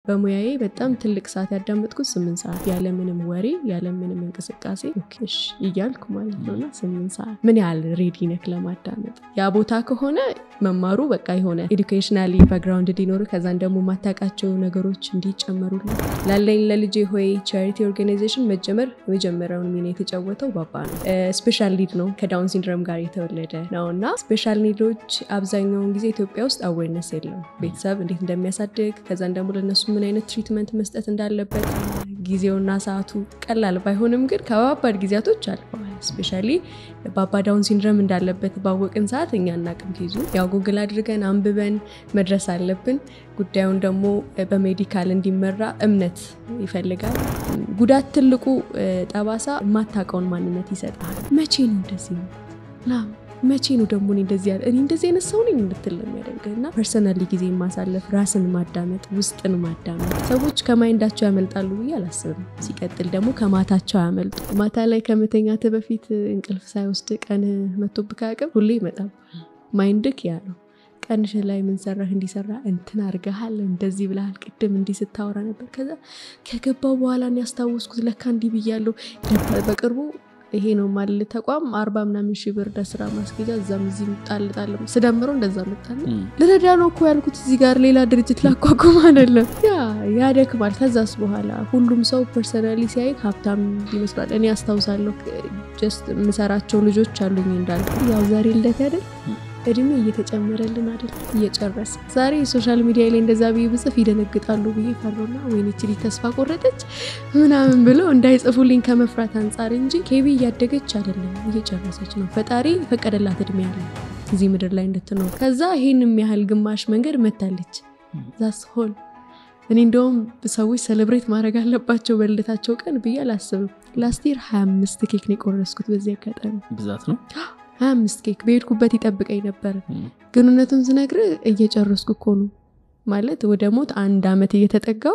በሙያዬ በጣም ትልቅ ሰዓት ያዳመጥኩት ስምንት ሰዓት ያለምንም ወሬ ያለምንም እንቅስቃሴ ኦኬ እሺ እያልኩ ማለት ነው እና ስምንት ሰዓት ምን ያህል ሬዲ ነክ ለማዳመጥ ያ ቦታ ከሆነ መማሩ በቃ የሆነ ኤዱኬሽናሊ ባክግራውንድ እንዲኖር ከዛን ደግሞ ማታውቃቸው ነገሮች እንዲጨመሩልን ላለኝ ለልጄ ሆይ ቻሪቲ ኦርጋናይዜሽን መጀመር የመጀመሪያውን ሚና የተጫወተው ባባ ነው። ስፔሻል ኒድ ነው ከዳውን ሲንድሮም ጋር የተወለደ ነው እና ስፔሻል ኒዶች አብዛኛውን ጊዜ ኢትዮጵያ ውስጥ አዌርነስ የለም። ቤተሰብ እንዴት እንደሚያሳድግ ከዛን ደግሞ ለነሱ ምን አይነት ትሪትመንት መስጠት እንዳለበት ጊዜውና ሰዓቱ ቀላል ባይሆንም ግን ከባባድ ጊዜያቶች አልፈዋል። ስፔሻሊ ባባ ዳውን ሲንድረም እንዳለበት ባወቅን ሰዓት እኛ እናቅም ኬዙ ያው ጉግል አድርገን አንብበን መድረስ አለብን። ጉዳዩን ደግሞ በሜዲካል እንዲመራ እምነት ይፈልጋል። ጉዳት ትልቁ ጠባሳ የማታውቀውን ማንነት ይሰጣል። መቼ ነው እንደዚህ ነው ና መቼ ነው ደግሞ እኔ እንደዚህ ያለ እኔ እንደዚህ አይነት ሰው ነኝ እንድትል ነው የሚያደርገህ እና ፐርሰናሊ ጊዜ ማሳለፍ፣ ራስን ማዳመጥ፣ ውስጥን ማዳመጥ። ሰዎች ከማይንዳቸው ያመልጣሉ ብዬ አላስብም። ሲቀጥል ደግሞ ከማታቸው ያመልጡ። ማታ ላይ ከመተኛት በፊት እንቅልፍ ሳይወስድ ቀን መቶብህ አያውቅም? ሁሌ ይመጣል። ማይንድክ ያ ነው። ቀንሽ ላይ ምን ሰራህ? እንዲሰራ እንትን አድርገሃል፣ እንደዚህ ብለሃል፣ ቅድም እንዲህ ስታወራ ነበር። ከዛ ከገባው በኋላ ያስታወስኩት ለካ እንዲህ ብያለሁ። በቅርቡ ይሄ ነው ማል ተቋም አርባ ምናምን ሺህ ብር ለስራ ማስጌጃ እዛም እዚህ ጣልጣል ስደምረው እንደዛ መጣለ ልረዳ ነው እኮ ያልኩት እዚህ ጋር ሌላ ድርጅት ላቋቁም አይደለም። ያ ያደክማል። ከዛስ በኋላ ሁሉም ሰው ፐርሰናሊ ሲያይ ሀብታም ይመስላል። እኔ አስታውሳለሁ ጀስት የምሰራቸው ልጆች አሉኝ እንዳልኩ ያው ዛሬ ልደት አይደል እድሜ እየተጨመረልን አይደል እየጨረሰ ዛሬ ሶሻል ሚዲያ ላይ እንደዛ ብዬ ብጽፍ ይደነግጣሉ ብዬ ፈሮና ወይኔ ችሊ ተስፋ ቆረጠች ምናምን ብለው እንዳይጽፉልኝ ከመፍራት አንጻር እንጂ ኬቢ እያደገች አይደለም እየጨረሰች ነው። ፈጣሪ ፈቀደላት እድሜ ያለ እዚህ ምድር ላይ እንድትኖር ከዛ ይህንም ያህል ግማሽ መንገድ መታለች ዛስ ሆል እኔ እንደውም ሰዎች ሰለብሬት ማድረግ አለባቸው በልደታቸው ቀን ብዬ አላስብም። ላስቲር 25 ኬክ ነው የቆረስኩት። በዚህ አጋጣሚ ብዛት ነው ሀያ አምስት ኬክ በሄድኩበት ይጠብቀኝ ነበር። ግን እውነቱን ስነግር እየጨረስኩ እኮ ነው ማለት ወደ ሞት አንድ ዓመት እየተጠጋው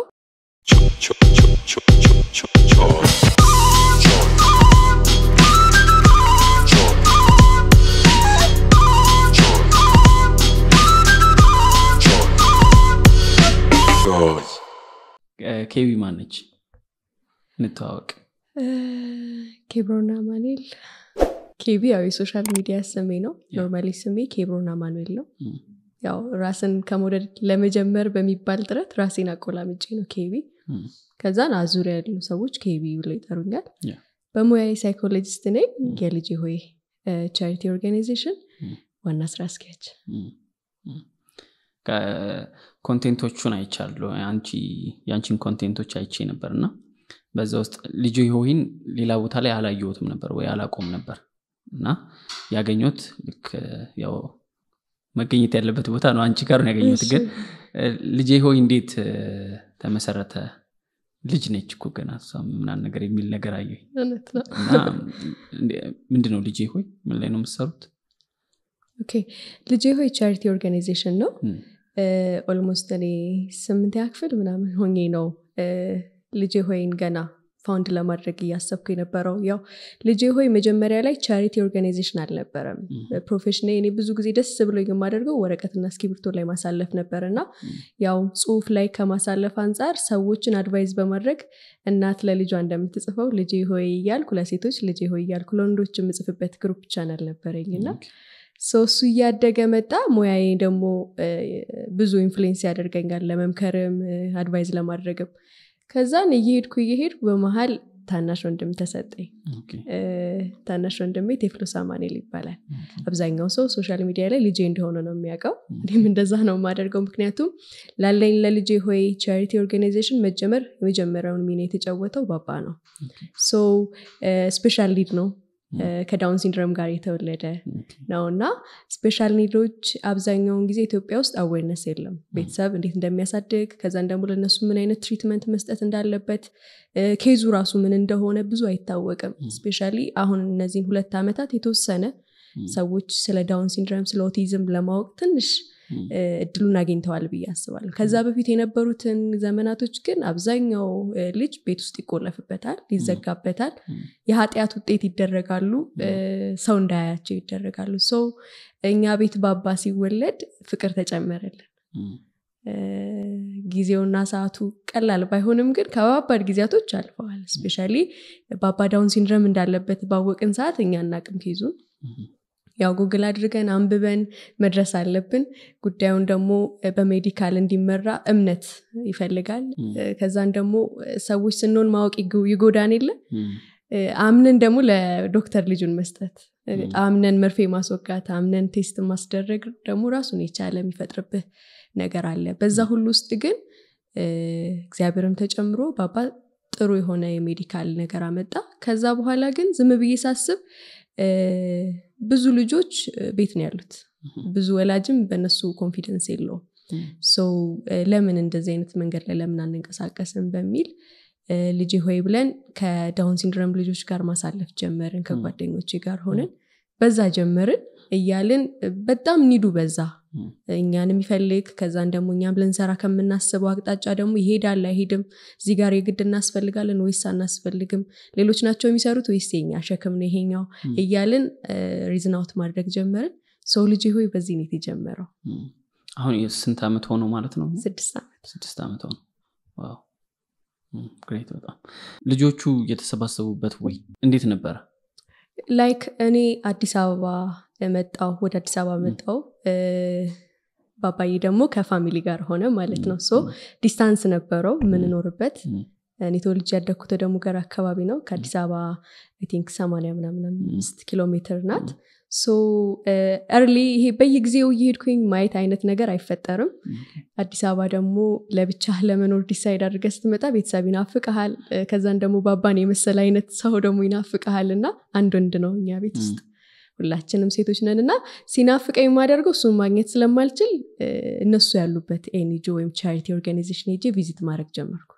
ኬቢ ማነች? እንተዋወቅ። ኬብሮና ማኑኤል ኬቢ ያው የሶሻል ሚዲያ ስሜ ነው። ኖርማሊ ስሜ ኬብሮና ማኑኤል ነው። ያው ራስን ከመውደድ ለመጀመር በሚባል ጥረት ራሴን አቆላምጬ ነው ኬቢ። ከዛን አዙሪያ ያሉ ሰዎች ኬቢ ብሎ ይጠሩኛል። በሙያዊ ሳይኮሎጂስት ነኝ። የልጄ ሆይ ቻሪቲ ኦርጋናይዜሽን ዋና ስራ አስኪያጅ። ኮንቴንቶቹን አይቻለሁ። የአንቺን ኮንቴንቶች አይቼ ነበር እና በዛ ውስጥ ልጅ ሆይን ሌላ ቦታ ላይ አላየሁትም ነበር ወይ አላቆም ነበር እና ያገኘት ልክ ያው መገኘት ያለበት ቦታ ነው አንቺ ጋር ነው ያገኘት። ግን ልጄ ሆይ እንዴት ተመሰረተ? ልጅ ነች እኮ ገና እሷም ምናምን ነገር የሚል ነገር አየሁ እና ምንድን ነው ልጄ ሆይ ምን ላይ ነው የምትሰሩት? ኦኬ ልጄ ሆይ ቻሪቲ ኦርጋናይዜሽን ነው። ኦልሞስት እኔ ስምንተኛ ክፍል ምናምን ሆኜ ነው ልጄ ሆይን ገና ፋውንድ ለማድረግ እያሰብኩ የነበረው ያው ልጄ ሆይ መጀመሪያ ላይ ቻሪቲ ኦርጋናይዜሽን አልነበረም። ፕሮፌሽን እኔ ብዙ ጊዜ ደስ ብሎ የማደርገው ወረቀትና እስክሪብቶ ላይ ማሳለፍ ነበር እና ያው ጽሁፍ ላይ ከማሳለፍ አንጻር ሰዎችን አድቫይዝ በማድረግ እናት ለልጇ እንደምትጽፈው ልጄ ሆይ እያልኩ ለሴቶች ልጄ ሆይ እያልኩ ለወንዶች የምጽፍበት ግሩፕ ቻናል ነበረኝ እና እሱ እያደገ መጣ። ሙያዬ ደግሞ ብዙ ኢንፍሉዌንስ ያደርገኛል ለመምከርም አድቫይዝ ለማድረግም ከዛን እየሄድኩ እየሄድኩ በመሀል ታናሽ ወንድም ተሰጠኝ። ታናሽ ወንድሜ ቴፍሎስ አማኑኤል ይባላል። አብዛኛው ሰው ሶሻል ሚዲያ ላይ ልጄ እንደሆነ ነው የሚያውቀው። እኔም እንደዛ ነው የማደርገው። ምክንያቱም ላለኝ ለልጄ ሆይ ቻሪቲ ኦርጋናይዜሽን መጀመር የመጀመሪያውን ሚና የተጫወተው ባባ ነው። ሶ ስፔሻል ኒድ ነው ከዳውን ሲንድሮም ጋር የተወለደ ነው እና ስፔሻል ኒዶች አብዛኛውን ጊዜ ኢትዮጵያ ውስጥ አዌርነስ የለም። ቤተሰብ እንዴት እንደሚያሳድግ ከዛን ደግሞ ለነሱ ምን አይነት ትሪትመንት መስጠት እንዳለበት ኬዙ ራሱ ምን እንደሆነ ብዙ አይታወቅም። ስፔሻሊ አሁን እነዚህን ሁለት ዓመታት የተወሰነ ሰዎች ስለ ዳውን ሲንድሮም ስለ ኦቲዝም ለማወቅ ትንሽ እድሉን አግኝተዋል ብዬ አስባለሁ። ከዛ በፊት የነበሩትን ዘመናቶች ግን አብዛኛው ልጅ ቤት ውስጥ ይቆለፍበታል፣ ይዘጋበታል፣ የኃጢአት ውጤት ይደረጋሉ፣ ሰው እንዳያያቸው ይደረጋሉ። ሰው እኛ ቤት ባባ ሲወለድ ፍቅር ተጨመረልን። ጊዜውና ሰዓቱ ቀላል ባይሆንም ግን ከባባድ ጊዜያቶች አልፈዋል ስፔሻሊ በአባ ዳውን ሲንድረም እንዳለበት ባወቅን ሰዓት እኛ እናቅም ኬዙን ያው ጉግል አድርገን አንብበን መድረስ አለብን ጉዳዩን ደግሞ በሜዲካል እንዲመራ እምነት ይፈልጋል ከዛን ደግሞ ሰዎች ስንሆን ማወቅ ይጎዳን የለ አምነን ደግሞ ለዶክተር ልጁን መስጠት አምነን መርፌ ማስወጋት አምነን ቴስት ማስደረግ ደግሞ ራሱን የቻለ የሚፈጥርብህ ነገር አለ በዛ ሁሉ ውስጥ ግን እግዚአብሔርም ተጨምሮ ባባ ጥሩ የሆነ የሜዲካል ነገር አመጣ ከዛ በኋላ ግን ዝም ብዬ ሳስብ ብዙ ልጆች ቤት ነው ያሉት ብዙ ወላጅም በእነሱ ኮንፊደንስ የለውም ሰው ለምን እንደዚህ አይነት መንገድ ላይ ለምን አንንቀሳቀስም በሚል ልጄ ሆይ ብለን ከዳውን ሲንድረም ልጆች ጋር ማሳለፍ ጀመርን ከጓደኞቼ ጋር ሆነን በዛ ጀመርን እያልን በጣም ኒዱ በዛ እኛን የሚፈልግ ከዛን ደግሞ እኛም ልንሰራ ከምናስበው አቅጣጫ ደግሞ ይሄዳል አይሄድም እዚህ ጋር የግድ እናስፈልጋለን ወይስ አናስፈልግም ሌሎች ናቸው የሚሰሩት ወይስ የኛ ሸክም ነው ይሄኛው እያልን ሪዝናውት ማድረግ ጀመርን ሰው ልጅ ሆይ በዚህ ነው የተጀመረው አሁን ስንት ዓመት ሆነው ማለት ነው ስድስት ዓመት ስድስት ዓመት ሆነው ዋው ግሬት በጣም ልጆቹ የተሰባሰቡበት ወይ እንዴት ነበረ ላይክ እኔ አዲስ አበባ መጣው ወደ አዲስ አበባ መጣው ባባዬ ደግሞ ከፋሚሊ ጋር ሆነ ማለት ነው ሶ ዲስታንስ ነበረው የምንኖርበት እኔ ተወልጅ ያደግኩት ደግሞ ገር አካባቢ ነው ከአዲስ አበባ ቲንክ ሰማንያ ምናምን አምስት ኪሎ ሜትር ናት ሶ እርሊ ይሄ በየጊዜው እየሄድኩኝ ማየት አይነት ነገር አይፈጠርም አዲስ አበባ ደግሞ ለብቻ ለመኖር ዲሳይድ አድርገ ስትመጣ ቤተሰብ ይናፍቀሃል ከዛን ደግሞ ባባን የመሰለ አይነት ሰው ደግሞ ይናፍቀሃል እና አንድ ወንድ ነው እኛ ቤት ውስጥ ሁላችንም ሴቶች ነን እና ሲናፍቀኝ የማደርገው እሱን ማግኘት ስለማልችል እነሱ ያሉበት ኤንጂ ወይም ቻሪቲ ኦርጋናይዜሽን ሄጄ ቪዚት ማድረግ ጀመርኩ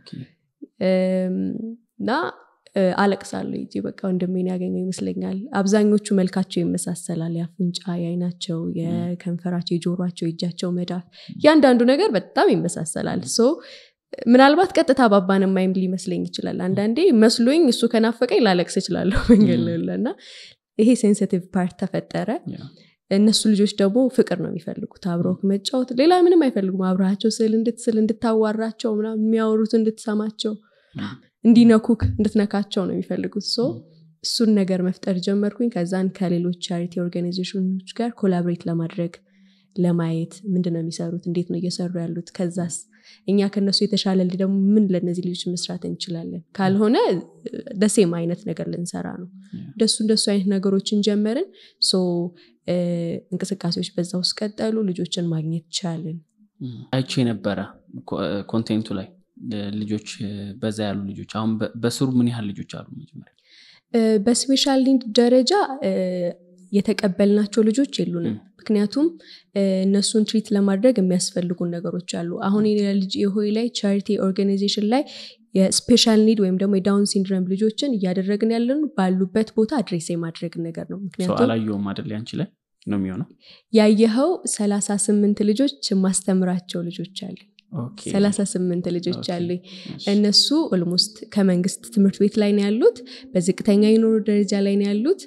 እና አለቅሳለሁ ጂ በቃ ወንድሜን ያገኘው ይመስለኛል አብዛኞቹ መልካቸው ይመሳሰላል የአፍንጫ የአይናቸው የከንፈራቸው የጆሯቸው የእጃቸው መዳፍ እያንዳንዱ ነገር በጣም ይመሳሰላል ሶ ምናልባት ቀጥታ ባባን ማይም ሊመስለኝ ይችላል አንዳንዴ መስሎኝ እሱ ከናፈቀኝ ላለቅስ እችላለሁ መንገድ እና ይሄ ሴንሲቲቭ ፓርት ተፈጠረ እነሱ ልጆች ደግሞ ፍቅር ነው የሚፈልጉት አብረው መጫወት ሌላ ምንም አይፈልጉም አብረሃቸው ስል እንድትስል እንድታዋራቸው የሚያወሩት እንድትሰማቸው እንዲነኩክ እንድትነካቸው ነው የሚፈልጉት ሶ እሱን ነገር መፍጠር ጀመርኩኝ ከዛን ከሌሎች ቻሪቲ ኦርጋናይዜሽኖች ጋር ኮላብሬት ለማድረግ ለማየት ምንድን ነው የሚሰሩት እንዴት ነው እየሰሩ ያሉት ከዛስ እኛ ከነሱ የተሻለ ደግሞ ምን ለእነዚህ ልጆች መስራት እንችላለን ካልሆነ ደሴም አይነት ነገር ልንሰራ ነው እንደሱ እንደሱ አይነት ነገሮችን ጀመርን ሶ እንቅስቃሴዎች በዛ ውስጥ ቀጠሉ ልጆችን ማግኘት ቻልን አይቼ ነበረ ኮንቴንቱ ላይ ልጆች በዛ ያሉ ልጆች አሁን በስሩ ምን ያህል ልጆች አሉ መጀመሪያ በስፔሻል ኒድ ደረጃ የተቀበልናቸው ልጆች የሉንም ምክንያቱም እነሱን ትሪት ለማድረግ የሚያስፈልጉን ነገሮች አሉ አሁን ልጅ የሆይ ላይ ቻሪቲ ኦርጋናይዜሽን ላይ የስፔሻል ኒድ ወይም ደግሞ የዳውን ሲንድረም ልጆችን እያደረግን ያለን ባሉበት ቦታ አድሬስ የማድረግ ነገር ነው ምክንያቱም አላየውም አደለ አንቺ ላይ ነው የሚሆነው ያየኸው ሰላሳ ስምንት ልጆች ማስተምራቸው ልጆች አሉ ሰላሳ ስምንት ልጆች አሉኝ እነሱ ኦልሞስት ከመንግስት ትምህርት ቤት ላይ ነው ያሉት በዝቅተኛ የኑሮ ደረጃ ላይ ነው ያሉት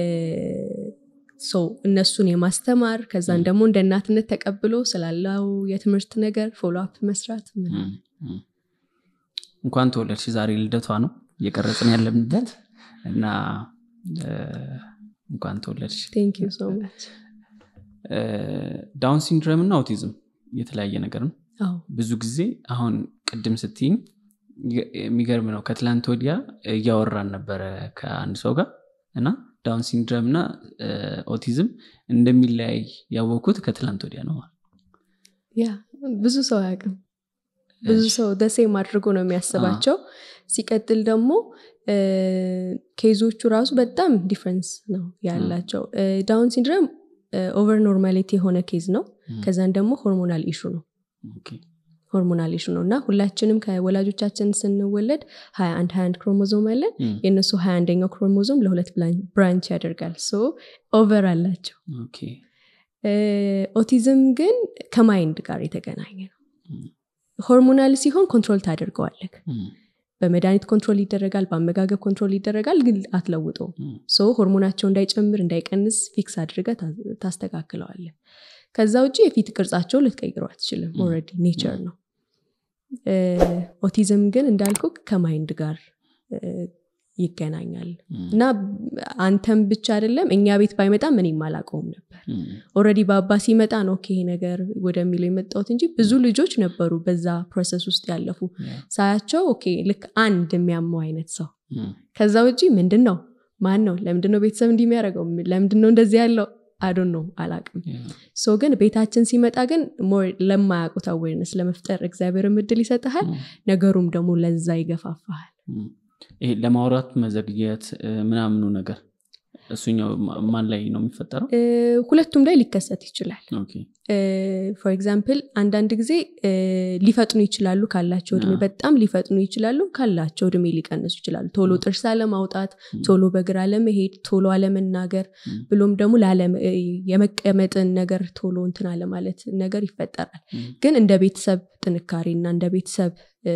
ሰው እነሱን የማስተማር ከዛን ደግሞ እንደ እናትነት ተቀብሎ ስላለው የትምህርት ነገር ፎሎ አፕ መስራት እንኳን ተወለድሽ ዛሬ ልደቷ ነው እየቀረጽን ያለንበት እና እንኳን ተወለድሽ ዳውን ሲንድረም እና አውቲዝም የተለያየ ነገር ነው ብዙ ጊዜ አሁን ቅድም ስትይኝ የሚገርም ነው ከትላንት ወዲያ እያወራን ነበረ ከአንድ ሰው ጋር እና ዳውን ሲንድረም እና ኦቲዝም እንደሚለያይ ያወኩት ከትላንት ወዲያ ነው ያ ብዙ ሰው አያውቅም ብዙ ሰው ደሴም አድርጎ ነው የሚያስባቸው ሲቀጥል ደግሞ ኬዞቹ ራሱ በጣም ዲፍረንስ ነው ያላቸው ዳውን ሲንድረም ኦቨር ኖርማሊቲ የሆነ ኬዝ ነው ከዛን ደግሞ ሆርሞናል ኢሹ ነው ሆርሞናል ኢሹ ነው እና ሁላችንም ከወላጆቻችን ስንወለድ ሀያ አንድ ሀያ አንድ ክሮሞዞም አለን የእነሱ ሀያ አንደኛው ክሮሞዞም ለሁለት ብራንች ያደርጋል ሶ ኦቨር አላቸው ኦቲዝም ግን ከማይንድ ጋር የተገናኘ ነው ሆርሞናል ሲሆን ኮንትሮል ታደርገዋለክ በመድኃኒት ኮንትሮል ይደረጋል በአመጋገብ ኮንትሮል ይደረጋል ግን አትለውጠው ሶ ሆርሞናቸው እንዳይጨምር እንዳይቀንስ ፊክስ አድርገ ታስተካክለዋለ ከዛ ውጭ የፊት ቅርጻቸው ልትቀይረው አትችልም ም። ኦልሬዲ ኔቸር ነው እ፣ ኦቲዝም ግን እንዳልኩ ከማይንድ ጋር እ፣ ይገናኛል ም፣ እና አንተም ብቻ አይደለም እኛ ቤት ባይመጣም እኔም አላውቀውም ነበር ም፣ ኦልሬዲ በአባ ሲመጣ ነው ኦኬ ይሄ ነገር ወደሚለው የመጣሁት እንጂ ብዙ ልጆች ነበሩ በዛ ፕሮሰስ ውስጥ ያለፉ ያ፣ ሳያቸው ኦኬ ልክ አንድ የሚያመው አይነት ሰው ም፣ ከዛ ውጪ ምንድን ነው ማን ነው ለምንድን ነው ቤተሰብ እንዲህ የሚያደርገው ለምንድን ነው እንደዚህ ያለው አዶን ነው አላቅም ያ፣ ሶ ግን ቤታችን ሲመጣ ግን ሞር ለማያውቁት አዌርነስ ለመፍጠር እግዚአብሔር እድል ይሰጥሃል ም፣ ነገሩም ደግሞ ለዛ ይገፋፋሃል ም። ይሄ ለማውራት መዘግየት እ፣ ምናምኑ ነገር እሱኛው ማ- ማን ላይ ነው የሚፈጠረው እ፣ ሁለቱም ላይ ሊከሰት ይችላል ኦኬ። ፎር ኤግዛምፕል አንዳንድ ጊዜ እ፣ ሊፈጥኑ ይችላሉ ካላቸው እድሜ አዎ። በጣም ሊፈጥኑ ይችላሉ ካላቸው እድሜ ሊቀንሱ ይችላሉ ቶሎ ም። ጥርስ አለማውጣት ም፣ ቶሎ በእግር አለመሄድ ቶሎ አለመናገር ም፣ ብሎም ደግሞ ላለመ- እ፣ የመቀመጥን ነገር ቶሎ እንትን አለማለት ነገር ይፈጠራል ም፣ ግን እንደ ቤተሰብ ጥንካሬ እና እንደ ቤተሰብ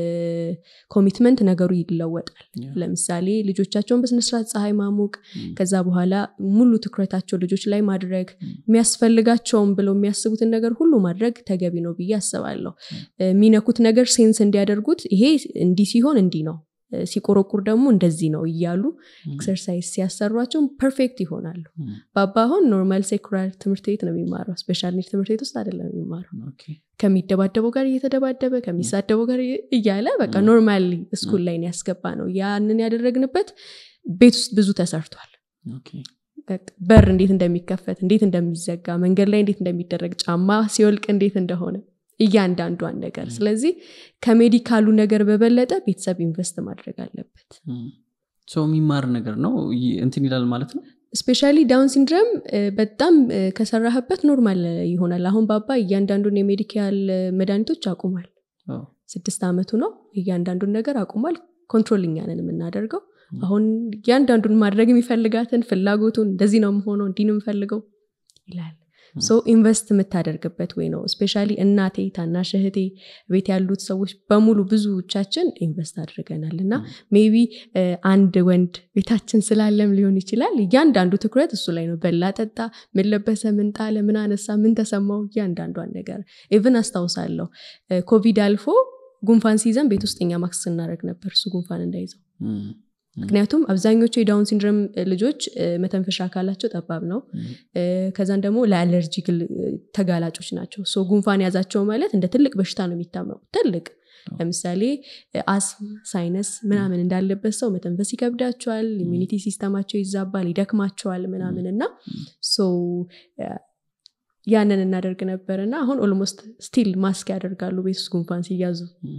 ኮሚትመንት ነገሩ ይለወጣል ያ፣ ለምሳሌ ልጆቻቸውን በስነስርዓት ፀሐይ ማሞቅ ም፣ ከዛ በኋላ ሙሉ ትኩረታቸው ልጆች ላይ ማድረግ ም፣ የሚያስፈልጋቸውም ብለው የሚያስቡትን ነገር ሁሉ ማድረግ ተገቢ ነው ብዬ አስባለሁ ም። የሚነኩት ነገር ሴንስ እንዲያደርጉት ይሄ እንዲህ ሲሆን እንዲህ ነው እ፣ ሲቆረቁር ደግሞ እንደዚህ ነው እያሉ ም፣ ኤክሰርሳይዝ ሲያሰሯቸው ፐርፌክት ይሆናሉ ም፣ ባባ አሁን ኖርማል ሴኩላር ትምህርት ቤት ነው የሚማረው ስፔሻል ኒድ ትምህርት ቤት ውስጥ አይደለም የሚማረው ኦኬ። ከሚደባደበው ጋር እየተደባደበ ከሚሳደበው ጋር እያለ በቃ ም። ኖርማሊ ስኩል ላይ ነው ያስገባ ነው ያንን ያደረግንበት ቤት ውስጥ ብዙ ተሰርቷል ኦኬ። በቃ በር እንዴት እንደሚከፈት እንዴት እንደሚዘጋ መንገድ ላይ እንዴት እንደሚደረግ ጫማ ሲወልቅ እንዴት እንደሆነ እያንዳንዷን ነገር ም። ስለዚህ ከሜዲካሉ ነገር በበለጠ ቤተሰብ ኢንቨስት ማድረግ አለበት ም። ሰው የሚማር ነገር ነው ይ- እንትን ይላል ማለት ነው ስፔሻሊ ዳውን ሲንድረም እ፣ በጣም እ፣ ከሰራህበት ኖርማል ይሆናል አሁን ባባ እያንዳንዱን የሜዲካል እ፣ መድኃኒቶች አቁሟል ኦ፣ ስድስት ዓመቱ ነው እያንዳንዱን ነገር አቁሟል ኮንትሮል እኛንን የምናደርገው ም። አሁን እያንዳንዱን ማድረግ የሚፈልጋትን ፍላጎቱን እንደዚህ ነው የምሆነው እንዲህ ነው የምፈልገው ይላል ም። ሶ ኢንቨስት የምታደርግበት ወይ ነው ስፔሻሊ እናቴ ታናሽ እህቴ ቤት ያሉት ሰዎች በሙሉ ብዙዎቻችን ኢንቨስት አድርገናል እና ም። ሜቢ አንድ ወንድ ቤታችን ስላለም ሊሆን ይችላል እያንዳንዱ ትኩረት እሱ ላይ ነው በላ ጠጣ ምን ለበሰ ምን ጣለ ምን አነሳ ምን ተሰማው እያንዳንዷን ነገር ኢቭን አስታውሳለሁ እ፣ ኮቪድ አልፎ ጉንፋን ሲይዘን ቤት ውስጥ እኛ ማክስ ስናደርግ ነበር እሱ ጉንፋን እንዳይዘው ም፣ ምክንያቱም አብዛኞቹ የዳውን ሲንድረም ልጆች እ፣ መተንፈሻ አካላቸው ጠባብ ነው ም፣ እ፣ ከዛን ደግሞ ለአለርጂ ግል- ተጋላጮች ናቸው ሶ ጉንፋን ያዛቸው ማለት እንደ ትልቅ በሽታ ነው የሚታመሙ ትልቅ አዎ። ለምሳሌ አስም ሳይነስ ምናምን እንዳለበት ሰው መተንፈስ ይከብዳቸዋል ኢሚኒቲ ሲስተማቸው ይዛባል ይደክማቸዋል ምናምን እና ም። ሶ እ፣ ያንን እናደርግ ነበር እና አሁን ኦልሞስት ስቲል ማስክ ያደርጋሉ ቤት ውስጥ ጉንፋን ሲያዙ ም።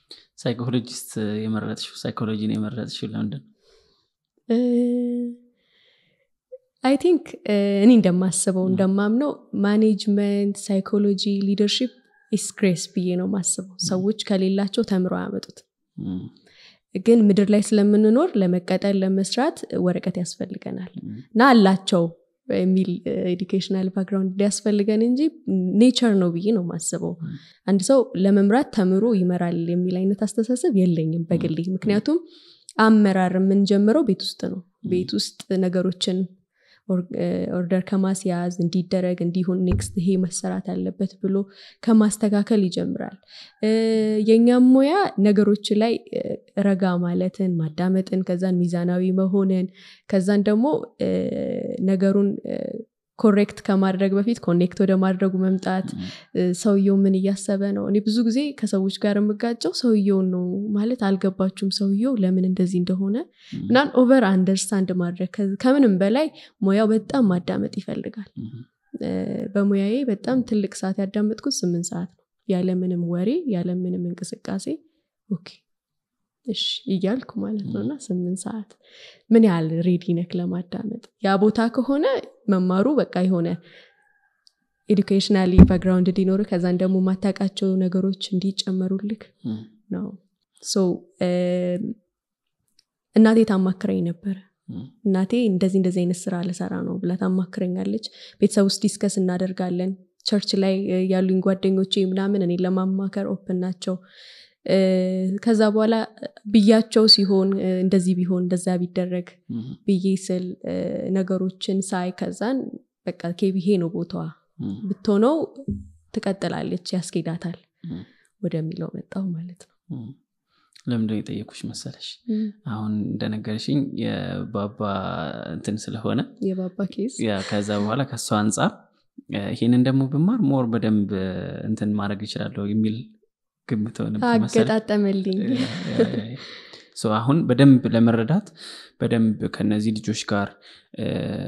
ሳይኮሎጂስት የመረጥሽው ሳይኮሎጂን የመረጥሽው ለምንድን ነው? አይ ቲንክ እኔ እንደማስበው ም። እንደማምነው ማኔጅመንት ሳይኮሎጂ ሊደርሽፕ ኢስ ግሬስ ብዬ ነው ማስበው ሰዎች ከሌላቸው ተምረው አያመጡት ም፣ ግን ምድር ላይ ስለምንኖር ለመቀጠል ለመስራት ወረቀት ያስፈልገናል ም፣ እና አላቸው የሚል ኤዱኬሽናል ባክግራውንድ ሊያስፈልገን እንጂ ኔቸር ነው ብዬ ነው ማስበው ም፣ አንድ ሰው ለመምራት ተምሮ ይመራል የሚል አይነት አስተሳሰብ የለኝም በግሌ ምክንያቱም አመራር የምንጀምረው ቤት ውስጥ ነው ቤት ውስጥ ነገሮችን ኦርደር ከማስያዝ እንዲደረግ እንዲሁን ኔክስት ይሄ መሰራት አለበት ብሎ ከማስተካከል ይጀምራል እ፣ የእኛም ሙያ ነገሮች ላይ እ፣ ረጋ ማለትን ማዳመጥን ከዛን ሚዛናዊ መሆንን ከዛን ደግሞ እ፣ ነገሩን ኮሬክት ከማድረግ በፊት ኮኔክት ወደ ማድረጉ መምጣት ም፣ እ፣ ሰውየው ምን እያሰበ ነው እኔ ብዙ ጊዜ ከሰዎች ጋር የምጋጨው ሰውየውን ነው ማለት አልገባችሁም ሰውየው ለምን እንደዚህ እንደሆነ ም፣ ምናን ኦቨር አንደርስታንድ ማድረግ ከ- ከምንም በላይ ሙያው በጣም ማዳመጥ ይፈልጋል ም፣ እ፣ በሙያዬ በጣም ትልቅ ሰዓት ያዳመጥኩት ስምንት ሰዓት ነው ያለምንም ወሬ ያለምንም እንቅስቃሴ ኦኬ እሺ እያልኩ ማለት ነው እና ስምንት ሰዓት ምን ያህል ሬዲ ነክ ለማዳመጥ ያ ቦታ ከሆነ መማሩ በቃ የሆነ ኤዱኬሽናሊ ባክግራውንድ እንዲኖር ከዛን ደግሞ ማታውቃቸው ነገሮች እንዲጨመሩልክ ም፣ ነው ሶ እናቴ ታማክረኝ ነበረ ም፣ እናቴ እንደዚህ እንደዚህ አይነት ስራ ልሰራ ነው ብላ ታማክረኛለች ቤተሰብ ውስጥ ዲስከስ እናደርጋለን ቸርች ላይ እ፣ ያሉኝ ጓደኞቼ ምናምን እኔ ለማማከር ኦፕን ናቸው እ፣ ከዛ በኋላ ብያቸው ሲሆን እ፣ እንደዚህ ቢሆን እንደዛ ቢደረግ ም፣ ብዬ ስል እ፣ ነገሮችን ሳይ ከዛን በቃ ኬቢ ይሄ ነው ቦታዋ እም፣ ብትሆነው ትቀጥላለች ያስኬዳታል እም፣ ወደሚለው መጣው ማለት ነው እም። ለምንድን ነው የጠየኩሽ መሰለሽ አሁን እንደነገርሽኝ የባባ እንትን ስለሆነ የባባ ኬዝ ያ ከዛ በኋላ ከእሷ አንጻር እ፣ ይሄንን ደግሞ ብማር ሞር በደንብ እ፣ እንትን ማድረግ ይችላለሁ የሚል ግምት ሆነብኝ መሰለኝ። አገጣጠመልኝ ያ፣ ያ፣ ያ፣ ያ። ሶ አሁን በደንብ ለመረዳት በደንብ ከነዚህ ልጆች ጋር እ፣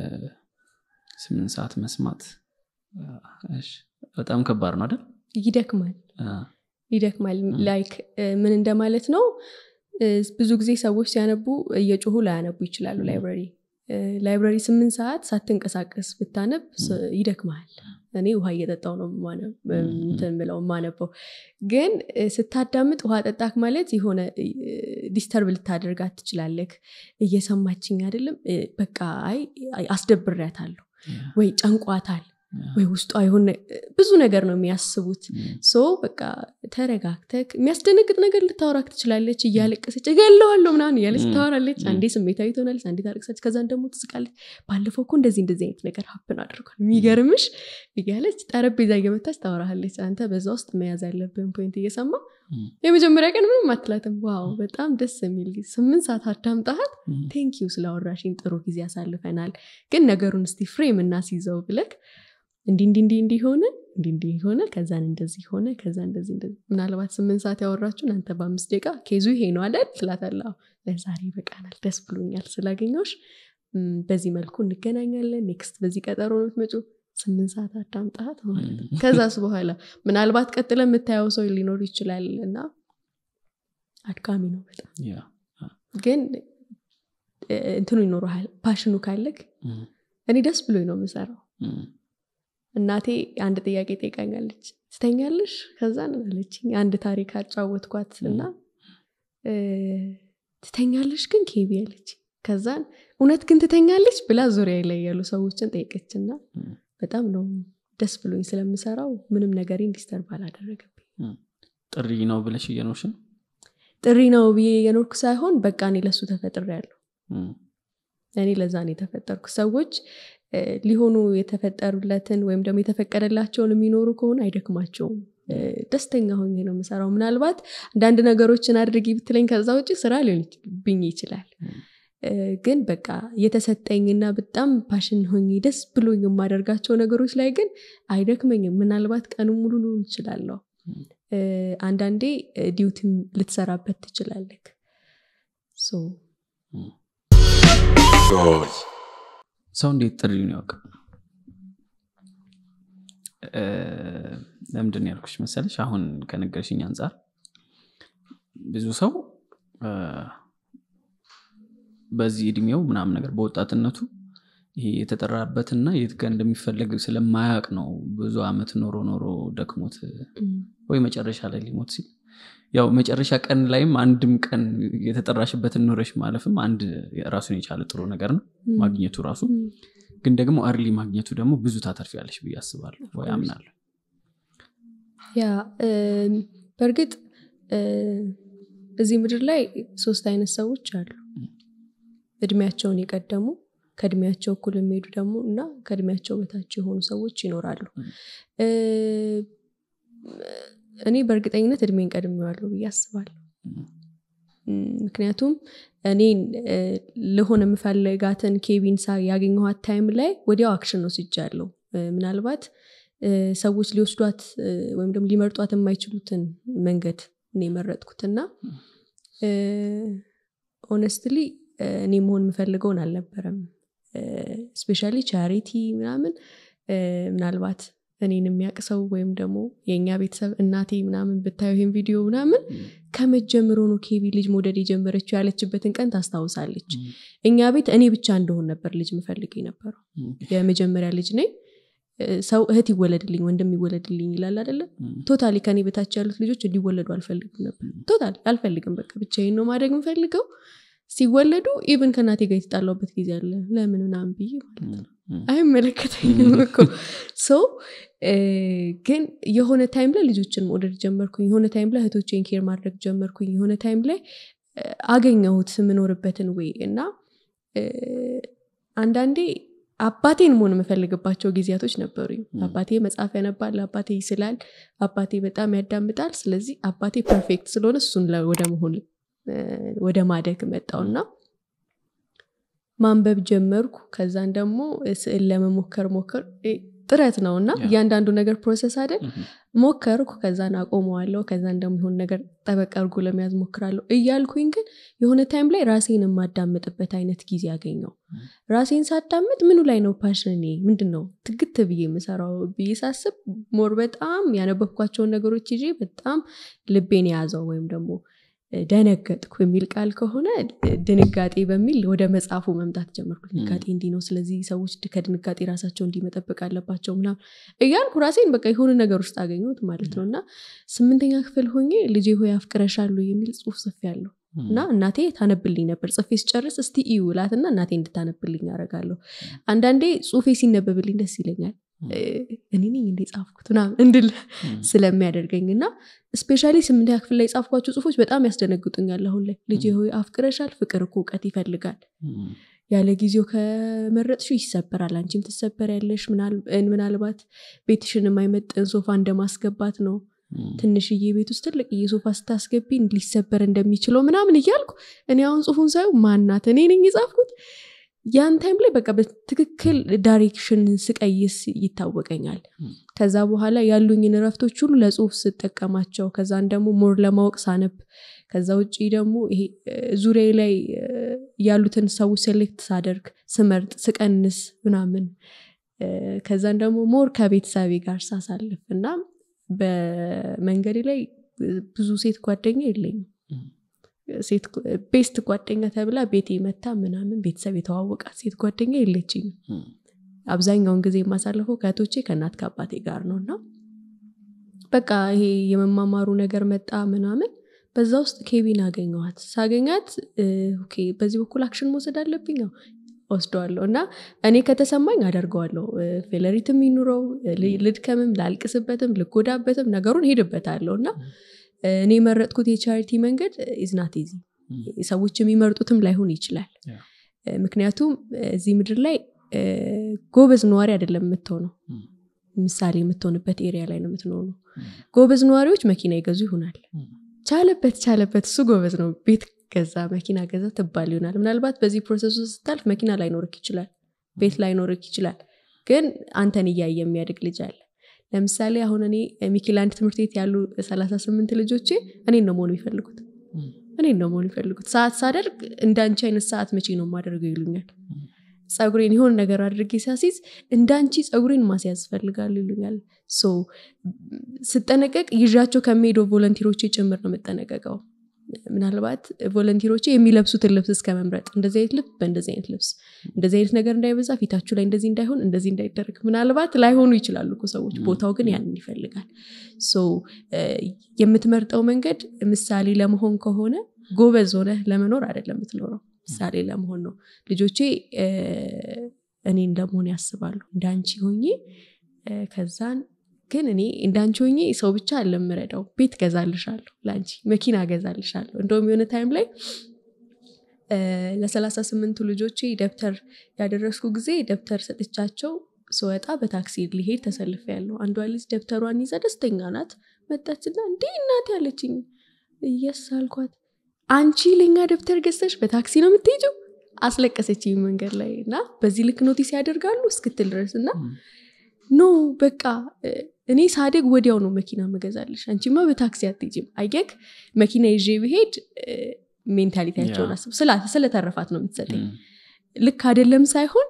ስምንት ሰዓት መስማት አ፣ እሺ፣ በጣም ከባድ ነው አይደል? ይደክማል አ፣ ይደክማል ላይክ እ፣ ምን እንደማለት ነው እ፣ ብዙ ጊዜ ሰዎች ሲያነቡ እየጮሁ ላያነቡ ይችላሉ ላይብረሪ እ፣ ላይብረሪ ስምንት ሰዓት ሳትንቀሳቀስ ብታነብ ስ- ይደክመሃል እኔ ውሃ እየጠጣው ነው የማነ- እንትን ምለው የማነበው ግን እ፣ ስታዳምጥ ውሃ ጠጣክ ማለት የሆነ ዲስተርብ ልታደርጋት ትችላለክ እየሰማችኝ አይደለም እ፣ በቃ አይ አይ፣ አስደብሬያታለሁ ያ፣ ወይ ጨንቋታል ያ፣ ወይ ውስጧ የሆነ ብዙ ነገር ነው የሚያስቡት እም፣ ሶ በቃ ተረጋግተክ የሚያስደነግጥ ነገር ልታወራክ ትችላለች እያለቀሰች እገለዋለሁ ምናምን እያለች ም፣ ታወራለች ም። አንዴ ስሜታዊ ትሆናለች አንዴ ታለቅሳለች ከዛን ደግሞ ትስቃለች ባለፈው እኮ እንደዚህ እንደዚህ አይነት ነገር ሀፕን አድርጓል የሚገርምሽ እያለች ጠረጴዛ እየመታች ታወራሃለች አንተ በዛ ውስጥ መያዝ ያለብን ፖይንት እየሰማ እም፣ የመጀመሪያ ቀን ምንም አትላትም ዋው በጣም ደስ የሚል ጊዜ ስምንት ሰዓት አዳምጣሃት እም፣ ቴንኪዩ ስላወራሽኝ ጥሩ ጊዜ ያሳልፈናል ግን ነገሩን እስቲ ፍሬም እናስይዘው ብለክ እንዲ እንዲ እንዲ እንዲ ሆነ እንዲ እንዲ ሆነ ከዛን እንደዚህ ሆነ ከዛ እንደዚህ እንደዚህ ምናልባት ስምንት ሰዓት ያወራችሁን አንተ በአምስት ደቂቃ ኬዙ ይሄ ነው አይደል ትላታለህ አዎ፣ ለዛሬ ይበቃናል ደስ ብሎኛል ስላገኘሁሽ እም፣ በዚህ መልኩ እንገናኛለን ኔክስት በዚህ ቀጠሮ ነው የምትመጪው ስምንት ሰዓት አዳምጣት ማለት ነው እም፣ ከዛስ በኋላ ምናልባት ቀጥለ የምታየው ሰው ሊኖር ይችላል እና አድካሚ ነው በጣም ያ፣ ግን እ፣ እንትኑ ይኖረሃል ፓሽኑ ካለክ እም፣ እኔ ደስ ብሎኝ ነው የምሰራው እም፣ እናቴ አንድ ጥያቄ ጠይቃኛለች ትተኛለሽ ከዛን አለችኝ አንድ ታሪክ አጫወትኳት እና እ፣ ትተኛለሽ ግን ኬቢ አለች ከዛን እውነት ግን ትተኛለች ብላ ዙሪያ ላይ ያሉ ሰዎችን ጠይቀችና እም። በጣም ነው ደስ ብሎኝ ስለምሰራው ምንም ነገር ዲስተርብ አላደረገብኝ ጥሪ ነው ብለሽ እየኖርሽ ነው? ጥሪ ነው ብዬ የኖርኩ ሳይሆን በቃ እኔ ለሱ ተፈጥሬ ያለሁ እም፣ እኔ ለዛ ነው የተፈጠርኩ ሰዎች እ፣ ሊሆኑ የተፈጠሩለትን ወይም ደግሞ የተፈቀደላቸውን የሚኖሩ ከሆነ አይደክማቸውም እ፣ ደስተኛ ሆኜ ነው የምሰራው ምናልባት አንዳንድ ነገሮችን አድርጊ ብትለኝ ከዛ ውጭ ስራ ሊሆንብኝ ይችላል እ፣ ግን በቃ የተሰጠኝና በጣም ፓሽን ሆኜ ደስ ብሎኝ የማደርጋቸው ነገሮች ላይ ግን አይደክመኝም ምናልባት ቀኑ ሙሉ ልውል እችላለሁ እ፣ አንዳንዴ እ፣ ዲዩቲም ልትሰራበት ትችላለክ ሶ ሰው እንዴት ጥሪውን ያውቅ? እ፣ ለምንድን ነው ያልኩሽ መሰለሽ? አሁን ከነገርሽኝ አንጻር ብዙ ሰው እ፣ በዚህ እድሜው ምናምን ነገር በወጣትነቱ ይሄ የተጠራበትና የት ጋር እንደሚፈለግ ስለማያውቅ ነው ብዙ አመት ኖሮ ኖሮ ደክሞት እም፣ ወይ መጨረሻ ላይ ሊሞት ሲል ያው መጨረሻ ቀን ላይም አንድም ቀን የተጠራሽበትን ኖረሽ ማለፍም አንድ ራሱን የቻለ ጥሩ ነገር ነው እም፣ ማግኘቱ ራሱ እም። ግን ደግሞ አርሊ ማግኘቱ ደግሞ ብዙ ታተርፊያለሽ ብዬ አስባለሁ ወይ course. አምናለሁ ያ እም፣ በእርግጥ እ፣ እዚህ ምድር ላይ ሶስት አይነት ሰዎች አሉ እድሜያቸውን የቀደሙ ከእድሜያቸው እኩል የሚሄዱ ደግሞ እና ከእድሜያቸው በታች የሆኑ ሰዎች ይኖራሉ እ፣ እኔ በእርግጠኝነት እድሜን ቀድሜዋለሁ ብዬ አስባለሁ እም፣ ምክንያቱም እኔን እ፣ ልሆን የምፈልጋትን ኬቢን ሳ ያገኘኋት ታይም ላይ ወዲያው አክሽን ወስጃለሁ እ፣ ምናልባት እ፣ ሰዎች ሊወስዷት እ፣ ወይም ደግሞ ሊመርጧት የማይችሉትን መንገድ እኔ የመረጥኩትና ኦነስትሊ እኔ መሆን የምፈልገውን አልነበረም ስፔሻሊ ቻሪቲ ምናምን እ፣ ምናልባት እኔን የሚያውቅ ሰው ወይም ደግሞ የእኛ ቤተሰብ እናቴ ምናምን ብታዩ ይህን ቪዲዮ ምናምን ከመጀመሩ ነው ኬቢ ልጅ መውደድ የጀመረችው ያለችበትን ቀን ታስታውሳለች እኛ ቤት እኔ ብቻ እንደሆን ነበር ልጅ ምፈልግ የነበረው የመጀመሪያ ልጅ ነኝ እ፣ ሰው እህት ይወለድልኝ ወንድም ይወለድልኝ ይላል አይደለም ቶታሊ ከኔ በታች ያሉት ልጆች እንዲወለዱ አልፈልግም ነበር ቶታሊ አልፈልግም በቃ ብቻዬን ነው ማድረግ የምፈልገው ሲወለዱ ኢቭን ከእናቴ ጋር የተጣላውበት ጊዜ አለ ለምን ምናምን ብዬ ማለት ነው አይመለከተኝም እኮ ሶ ግን የሆነ ታይም ላይ ልጆችን መውደድ ጀመርኩኝ የሆነ ታይም ላይ እህቶቼን ኬር ማድረግ ጀመርኩኝ የሆነ ታይም ላይ እ፣ አገኘሁት የምኖርበትን ወይ እና እ፣ አንዳንዴ አባቴን መሆን የምፈልግባቸው ጊዜያቶች ነበሩኝ ም። አባቴ መጽሐፍ ያነባል አባቴ ይስላል አባቴ በጣም ያዳምጣል ስለዚህ አባቴ ፐርፌክት ስለሆነ እሱን ለ- ወደ መሆን እ፣ ወደ ማደግ መጣውና ማንበብ ጀመርኩ ከዛን ደግሞ ስዕል ለመሞከር ሞከር እ፣ ጥረት ነው እና ያ። እያንዳንዱ ነገር ፕሮሰስ አይደል እም፣ ሞከርኩ ከዛን አቆመዋለሁ ከዛን ደግሞ የሆነ ነገር ጠበቅ አድርጎ ለመያዝ ሞክራለሁ እያልኩኝ ግን የሆነ ታይም ላይ ራሴን የማዳምጥበት አይነት ጊዜ አገኘው ም። ራሴን ሳዳምጥ ምኑ ላይ ነው ፓሽኔ ምንድን ነው ትግት ብዬ የምሰራው ብዬ ሳስብ ሞር በጣም ያነበብኳቸውን ነገሮች ይዤ በጣም ልቤን የያዘው ወይም ደግሞ እ፣ ደነገጥኩ የሚል ቃል ከሆነ እ፣ ድንጋጤ በሚል ወደ መጽሐፉ መምጣት ጀመርኩ ድንጋጤ እንዲህ ነው ስለዚህ ሰዎች ድ- ከድንጋጤ ራሳቸው እንዲህ መጠበቅ አለባቸው ምናምን እያልኩ ራሴን በቃ የሆነ ነገር ውስጥ አገኘሁት ማለት ነው እና ስምንተኛ ክፍል ሆኜ ልጄ ሆይ አፍቅረሻሉ የሚል ጽሁፍ ጽፌ ያለሁ እም፣ እና እናቴ ታነብልኝ ነበር ጽፌ ስጨርስ እስቲ እዩ እላትና እናቴ እንድታነብልኝ ያደርጋለሁ አንዳንዴ ጽሁፌ ሲነበብልኝ ደስ ይለኛል እ፣ እኔ ነኝ እንዴ ጻፍኩት ምናምን እንድል እም፣ ስለሚያደርገኝ እና ስፔሻሊ ስምንተኛ ክፍል ላይ የጻፍኳቸው ጽሁፎች በጣም ያስደነግጡኛል አሁን ላይ ልጄ ሆይ አፍቅረሻል ፍቅር እኮ እውቀት ይፈልጋል እም፣ ያለ ጊዜው ከመረጥሽው ይሰበራል አንቺም ትሰበሪያለሽ ምናል- ምናልባት ቤትሽን የማይመጥን ሶፋ እንደማስገባት ነው እም፣ ትንሽዬ ቤት ውስጥ ትልቅዬ ሶፋ ስታስገቢ ሊሰበር እንደሚችለው ምናምን እያልኩ እኔ አሁን ጽሁፉን ሳየው ማናት እኔ ነኝ የጻፍኩት ያን ታይም ላይ በቃ በትክክል ዳይሬክሽን ስቀይስ ይታወቀኛል ም። ከዛ በኋላ ያሉኝን እረፍቶች ሁሉ ለጽሁፍ ስጠቀማቸው ከዛን ደግሞ ሞር ለማወቅ ሳነብ ከዛ ውጭ ደግሞ ይሄ ዙሪያ ላይ እ፣ ያሉትን ሰዎች ሴሌክት ሳደርግ ስመርጥ ስቀንስ ምናምን እ፣ ከዛን ደግሞ ሞር ከቤተሰቤ ጋር ሳሳልፍ እና በመንገዴ ላይ ብዙ ሴት ጓደኛ የለኝም እም፣ ሴት ቤስት ጓደኛ ተብላ ቤቴ መታ ምናምን ቤተሰብ የተዋወቃት ሴት ጓደኛ የለችኝም እም፣ አብዛኛውን ጊዜ የማሳልፈው ከእህቶቼ ከእናት ከአባቴ ጋር ነው እና በቃ ይሄ የመማማሩ ነገር መጣ ምናምን በዛ ውስጥ ኬቢን አገኘዋት ሳገኛት እ፣ ኦኬ በዚህ በኩል አክሽን መውሰድ አለብኝ አዎ፣ ወስደዋለሁ እና እኔ ከተሰማኝ አደርገዋለሁ እ፣ ፌለሪትም ይኑረው እ፣ ል- ልድከምም ላልቅስበትም ልጎዳበትም ነገሩን ሄድበታለሁ እና እ፣ እኔ የመረጥኩት የቻሪቲ መንገድ ኢዝናት ዚ እም፣ ሰዎች የሚመርጡትም ላይሆን ይችላል ያ። እ፣ ምክንያቱም እ፣ እዚህ ምድር ላይ እ፣ ጎበዝ ነዋሪ አይደለም የምትሆነው እም፣ ምሳሌ የምትሆንበት ኤሪያ ላይ ነው የምትኖረው እም፣ ጎበዝ ነዋሪዎች መኪና ይገዙ ይሆናል እም፣ ቻለበት ቻለበት እሱ ጎበዝ ነው ቤት ገዛ መኪና ገዛ ትባል ይሆናል ምናልባት በዚህ ፕሮሰስ ውስጥ ስታልፍ መኪና ላይኖርክ ይችላል ቤት ላይኖርክ ይችላል ግን አንተን እያየ የሚያድግ ልጅ አለ ለምሳሌ አሁን እኔ ሚኪላንድ ትምህርት ቤት ያሉ 38 ልጆቼ እኔን ነው መሆን የሚፈልጉት እም፣ እኔን ነው መሆን የሚፈልጉት ሰዓት ሳደርግ እንደ አንቺ አይነት ሰዓት መቼ ነው የማደርገው ይሉኛል እም፣ ፀጉሬን የሆነ ነገር አድርጌ ሲያሲዝ እንደ አንቺ ፀጉሬን ማስያዝ ፈልጋሉ ይሉኛል ሶ ስጠነቀቅ ይዣቸው ከሚሄደው ቮለንቲሮቼ ጭምር ነው የምጠነቀቀው ምናልባት ቮለንቲሮቼ የሚለብሱትን ልብስ እስከ መምረጥ እንደዚህ አይነት ልብስ በእንደዚህ አይነት ልብስ እንደዚህ አይነት ነገር እንዳይበዛ ፊታችሁ ላይ እንደዚህ እንዳይሆን እንደዚህ እንዳይደረግ ምናልባት ላይሆኑ ይችላሉ እኮ ሰዎች ቦታው ግን ያንን ይፈልጋል ሶ የምትመርጠው መንገድ ምሳሌ ለመሆን ከሆነ ጎበዝ ሆነ ለመኖር አይደለም የምትኖረው ምሳሌ ለመሆን ነው ልጆቼ እ፣ እኔ እንደመሆን ያስባሉ እንዳንቺ ሆኜ እ፣ ከዛን ግን እኔ እንዳንቺ ሆኜ ሰው ብቻ አለምረዳው ቤት ገዛልሻለሁ ለአንቺ መኪና ገዛልሻለሁ እንደውም የሆነ ታይም ላይ እ፣ ለሰላሳ ስምንቱ ልጆቼ ደብተር ያደረስኩ ጊዜ ደብተር ሰጥቻቸው ስወጣ በታክሲ ሊሄድ ተሰልፌ ያለው አንዷ ልጅ ደብተሯን ይዛ ደስተኛ ናት መጣችና እንዲህ እናት ያለችኝ እየስ አልኳት አንቺ ለኛ ደብተር ገዝተሽ በታክሲ ነው የምትሄጂው አስለቀሰችኝ መንገድ ላይ እና በዚህ ልክ ኖቲስ ያደርጋሉ እስክትል ድረስ እና እም፣ ኖ በቃ እ፣ እኔ ሳደግ ወዲያው ነው መኪና መገዛለሽ አንቺማ በታክሲ አትሄጂም አየክ መኪና ይዤ ብሄድ እ፣ ሜንታሊቲያቸውን ያ። አስብ ስላ- ስለተረፋት ነው የምትሰጠኝ እም፣ ልክ አይደለም ሳይሆን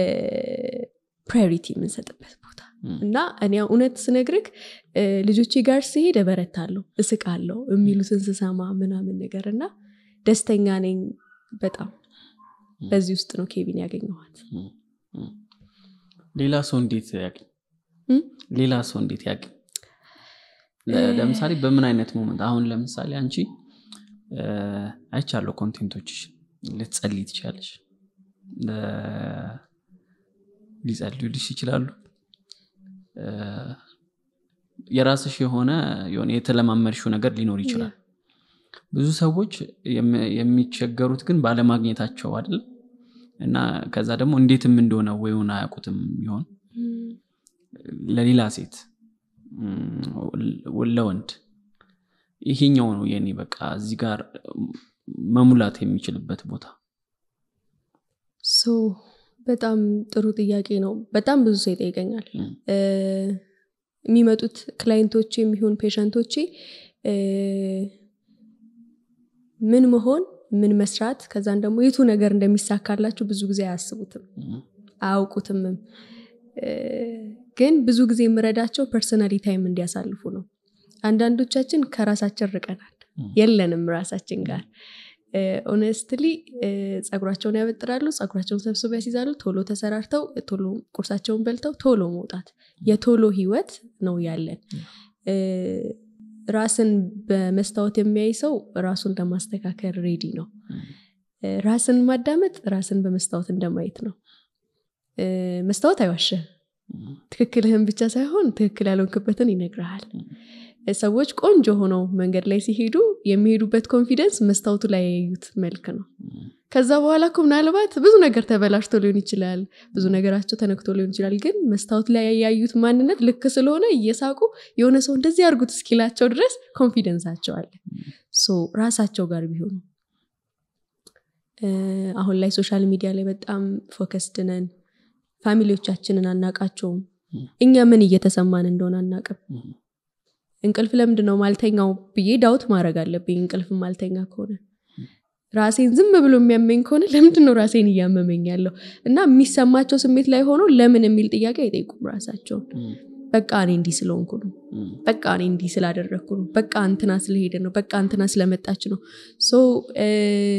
ፕራዮሪቲ የምንሰጥበት ቦታ እም፣ እና እኔ እውነት ስነግርክ እ፣ ልጆቼ ጋር ስሄድ እበረታለሁ እስቃለሁ የሚሉትን ስሰማ ምናምን ነገር እና ደስተኛ ነኝ በጣም በዚህ ውስጥ ነው ኬቢን ያገኘኋት እም፣ እም። ሌላ ሰው እንዴት ያቅኝ እም? ሌላ ሰው እንዴት ያቅኝ ለ- ለምሳሌ በምን አይነት ሞመንት አሁን ለምሳሌ አንቺ እ፣ አይቻለሁ ኮንቴንቶችሽ ልትጸልይ ትችላለሽ ለ- ሊጸልዩልሽ ይችላሉ እ፣ የራስሽ የሆነ የሆነ የተለማመድሽው ነገር ሊኖር ይችላል ብዙ ሰዎች የሚ- የሚቸገሩት ግን ባለማግኘታቸው አይደል እና ከዛ ደግሞ እንዴትም እንደሆነ ወይውን አያውቁትም ይሆን ለሌላ ሴት ም፣ ለወንድ ይሄኛው ነው የኔ በቃ እዚህ ጋር መሙላት የሚችልበት ቦታ ሶ በጣም ጥሩ ጥያቄ ነው በጣም ብዙ ሰው ይጠይቀኛል ም፣ እ፣ የሚመጡት ክላይንቶቼ የሚሆን ፔሸንቶቼ እ፣ ምን መሆን ምን መስራት ከዛን ደግሞ የቱ ነገር እንደሚሳካላቸው ብዙ ጊዜ አያስቡትም ም፣ አያውቁትምም እ፣ ግን ብዙ ጊዜ የምረዳቸው ፐርሰናሊ ታይም እንዲያሳልፉ ነው አንዳንዶቻችን ከራሳችን ርቀናል ም፣ የለንም ራሳችን ጋር ኦነስትሊ ጸጉራቸውን ያበጥራሉ ጸጉራቸውን ሰብስበው ያስይዛሉ ቶሎ ተሰራርተው ቶሎ ቁርሳቸውን በልተው ቶሎ መውጣት የቶሎ ህይወት ነው ያለን እ፣ ራስን በመስታወት የሚያይ ሰው ራሱን ለማስተካከል ሬዲ ነው ም፣ እ፣ ራስን ማዳመጥ ራስን በመስታወት እንደማየት ነው እ፣ መስታወት አይዋሸም ም፣ ትክክልህን ብቻ ሳይሆን ትክክል ያልሆንክበትን ይነግርሃል ም፣ ሰዎች ቆንጆ ሆነው መንገድ ላይ ሲሄዱ የሚሄዱበት ኮንፊደንስ መስታወቱ ላይ ያዩት መልክ ነው ም፣ ከዛ በኋላ እኮ ምናልባት ብዙ ነገር ተበላሽቶ ሊሆን ይችላል ብዙ ነገራቸው ተነክቶ ሊሆን ይችላል ግን መስታወት ላይ ያዩት ማንነት ልክ ስለሆነ እየሳቁ የሆነ ሰው እንደዚህ ያርጉት እስኪላቸው ድረስ ኮንፊደንሳቸው አለ ሶ ራሳቸው ጋር ቢሆኑ እ፣ አሁን ላይ ሶሻል ሚዲያ ላይ በጣም ፎከስድ ነን ፋሚሊዎቻችንን አናቃቸውም ም፣ እኛ ምን እየተሰማን እንደሆነ አናቅም ም፣ እንቅልፍ ለምንድን ነው ማልተኛው ብዬ ዳውት ማድረግ አለብኝ እንቅልፍ ማልተኛ ከሆነ ራሴን ዝም ብሎ የሚያመኝ ከሆነ ለምንድን ነው ራሴን እያመመኝ ያለው እና የሚሰማቸው ስሜት ላይ ሆኖ ለምን የሚል ጥያቄ አይጠይቁም ራሳቸውን ም፣ በቃ እኔ እንዲህ ስለሆንኩ ነው ም፣ በቃ እኔ እንዲህ ስላደረግኩ ነው በቃ እንትና ስለሄደ ነው በቃ እንትና ስለመጣች ነው ሶ እ፣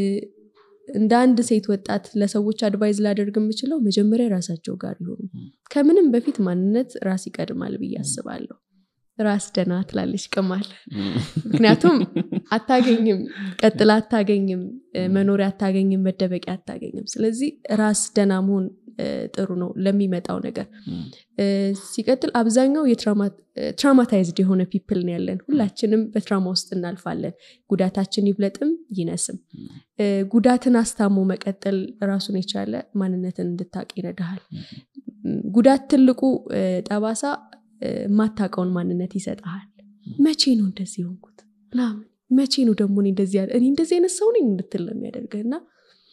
እንደ አንድ ሴት ወጣት ለሰዎች አድቫይዝ ላደርግ የምችለው መጀመሪያ ራሳቸው ጋር ይሆኑ ከምንም በፊት ማንነት ራስ ይቀድማል ብዬ አስባለሁ ራስ ደና ትላለች ቅማል ም፣ ምክንያቱም አታገኝም ቀጥላ አታገኝም እ፣ መኖሪያ አታገኝም መደበቂያ አታገኝም ስለዚህ ራስ ደና መሆን እ፣ ጥሩ ነው ለሚመጣው ነገር ም፣ እ፣ ሲቀጥል አብዛኛው ትራማታይዝድ የሆነ ፒፕል ነው ያለን ሁላችንም በትራማ ውስጥ እናልፋለን ጉዳታችን ይብለጥም ይነስም እ፣ ጉዳትን አስታሞ መቀጠል ራሱን የቻለ ማንነትን እንድታቅ ይረዳሃል ም፣ ጉዳት ትልቁ እ፣ ጠባሳ እ፣ የማታውቀውን ማንነት ይሰጠሃል መቼ ነው እንደዚህ የሆንኩት ምናምን መቼ ነው ደግሞ እኔ እንደዚህ ያለ እኔ እንደዚህ አይነት ሰው ነኝ እንድትል ነው የሚያደርገህ እና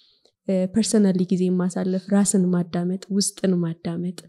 ፐርሰናሊ ጊዜ ማሳለፍ ራስን ማዳመጥ ውስጥን ማዳመጥ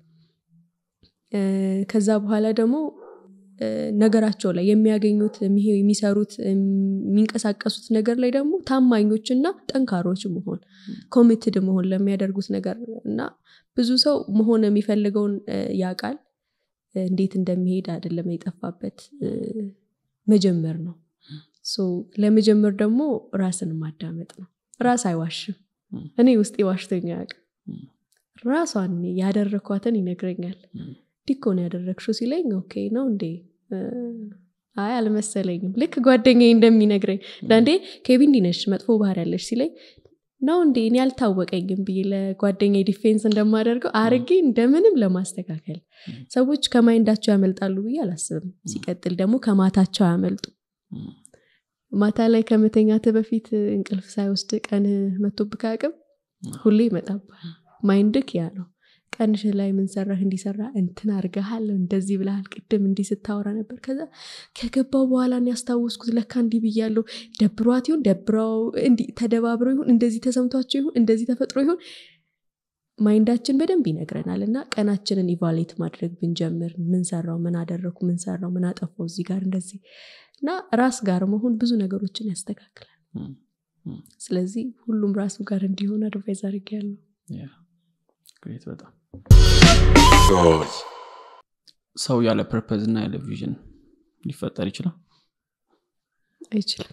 እ፣ ከዛ በኋላ ደግሞ እ፣ ነገራቸው ላይ የሚያገኙት የሚሄ- የሚሰሩት የሚንቀሳቀሱት ነገር ላይ ደግሞ ታማኞችና ጠንካሮች መሆን ኮሚትድ መሆን ለሚያደርጉት ነገር እና ብዙ ሰው መሆን የሚፈልገውን እ፣ ያውቃል እ፣ እንዴት እንደሚሄድ አይደለም የጠፋበት እ፣ መጀመር ነው ሶ ለመጀመር ደግሞ ራስን ማዳመጥ ነው ራስ አይዋሽም ም። እኔ ውስጤ ዋሽቶኛ ያውቅም ም። ራሷን ያደረግኳትን ይነግረኛል ም። ዲኮ ነው ያደረግሽው ሲለኝ ኦኬ ነው እንዴ እ፣ አይ አልመሰለኝም ልክ ጓደኛዬ እንደሚነግረኝ አንዳንዴ ኬቢ እንዲህ ነሽ መጥፎ ባህር ያለሽ ሲለኝ ነው እንዴ እኔ አልታወቀኝም ብዬ ለጓደኛ ዲፌንስ እንደማደርገው አርጌ እንደምንም ለማስተካከል ሰዎች ከማይንዳቸው ያመልጣሉ ብዬ አላስብም ሲቀጥል ደግሞ ከማታቸው ያመልጡ ም፣ ማታ ላይ ከመተኛት በፊት እንቅልፍ ሳይወስድ ቀን መቶብህ አቅም ሁሌ ይመጣባል ማይንድክ ያ ነው ቀንሽ ላይ ምንሰራህ እንዲሰራ እንትን አርገሃል እንደዚህ ብለሃል ቅድም እንዲህ ስታወራ ነበር ከዛ ከገባው በኋላ እኔ ያስታወስኩት ለካ እንዲህ ብያለሁ ደብሯት ይሁን ደብረው እንዲህ ተደባብረው ይሁን እንደዚህ ተሰምቷቸው ይሁን እንደዚህ ተፈጥሮ ይሁን ማይንዳችን በደንብ ይነግረናል እና ቀናችንን ኢቫሌት ማድረግ ብንጀምር ምን ሰራው ምን አደረኩ ምን ሰራው ምን አጠፋው እዚህ ጋር እንደዚህ እና ራስ ጋር መሆን ብዙ ነገሮችን ያስተካክላል ም፣ ም። ስለዚህ ሁሉም ራሱ ጋር እንዲሆን አድቫይዝ አድርግ ያለው ያ፣ ግሬት በጣም God. ሰው ያለ ፐርፐዝ እና ያለ ቪዥን ሊፈጠር ይችላል አይችልም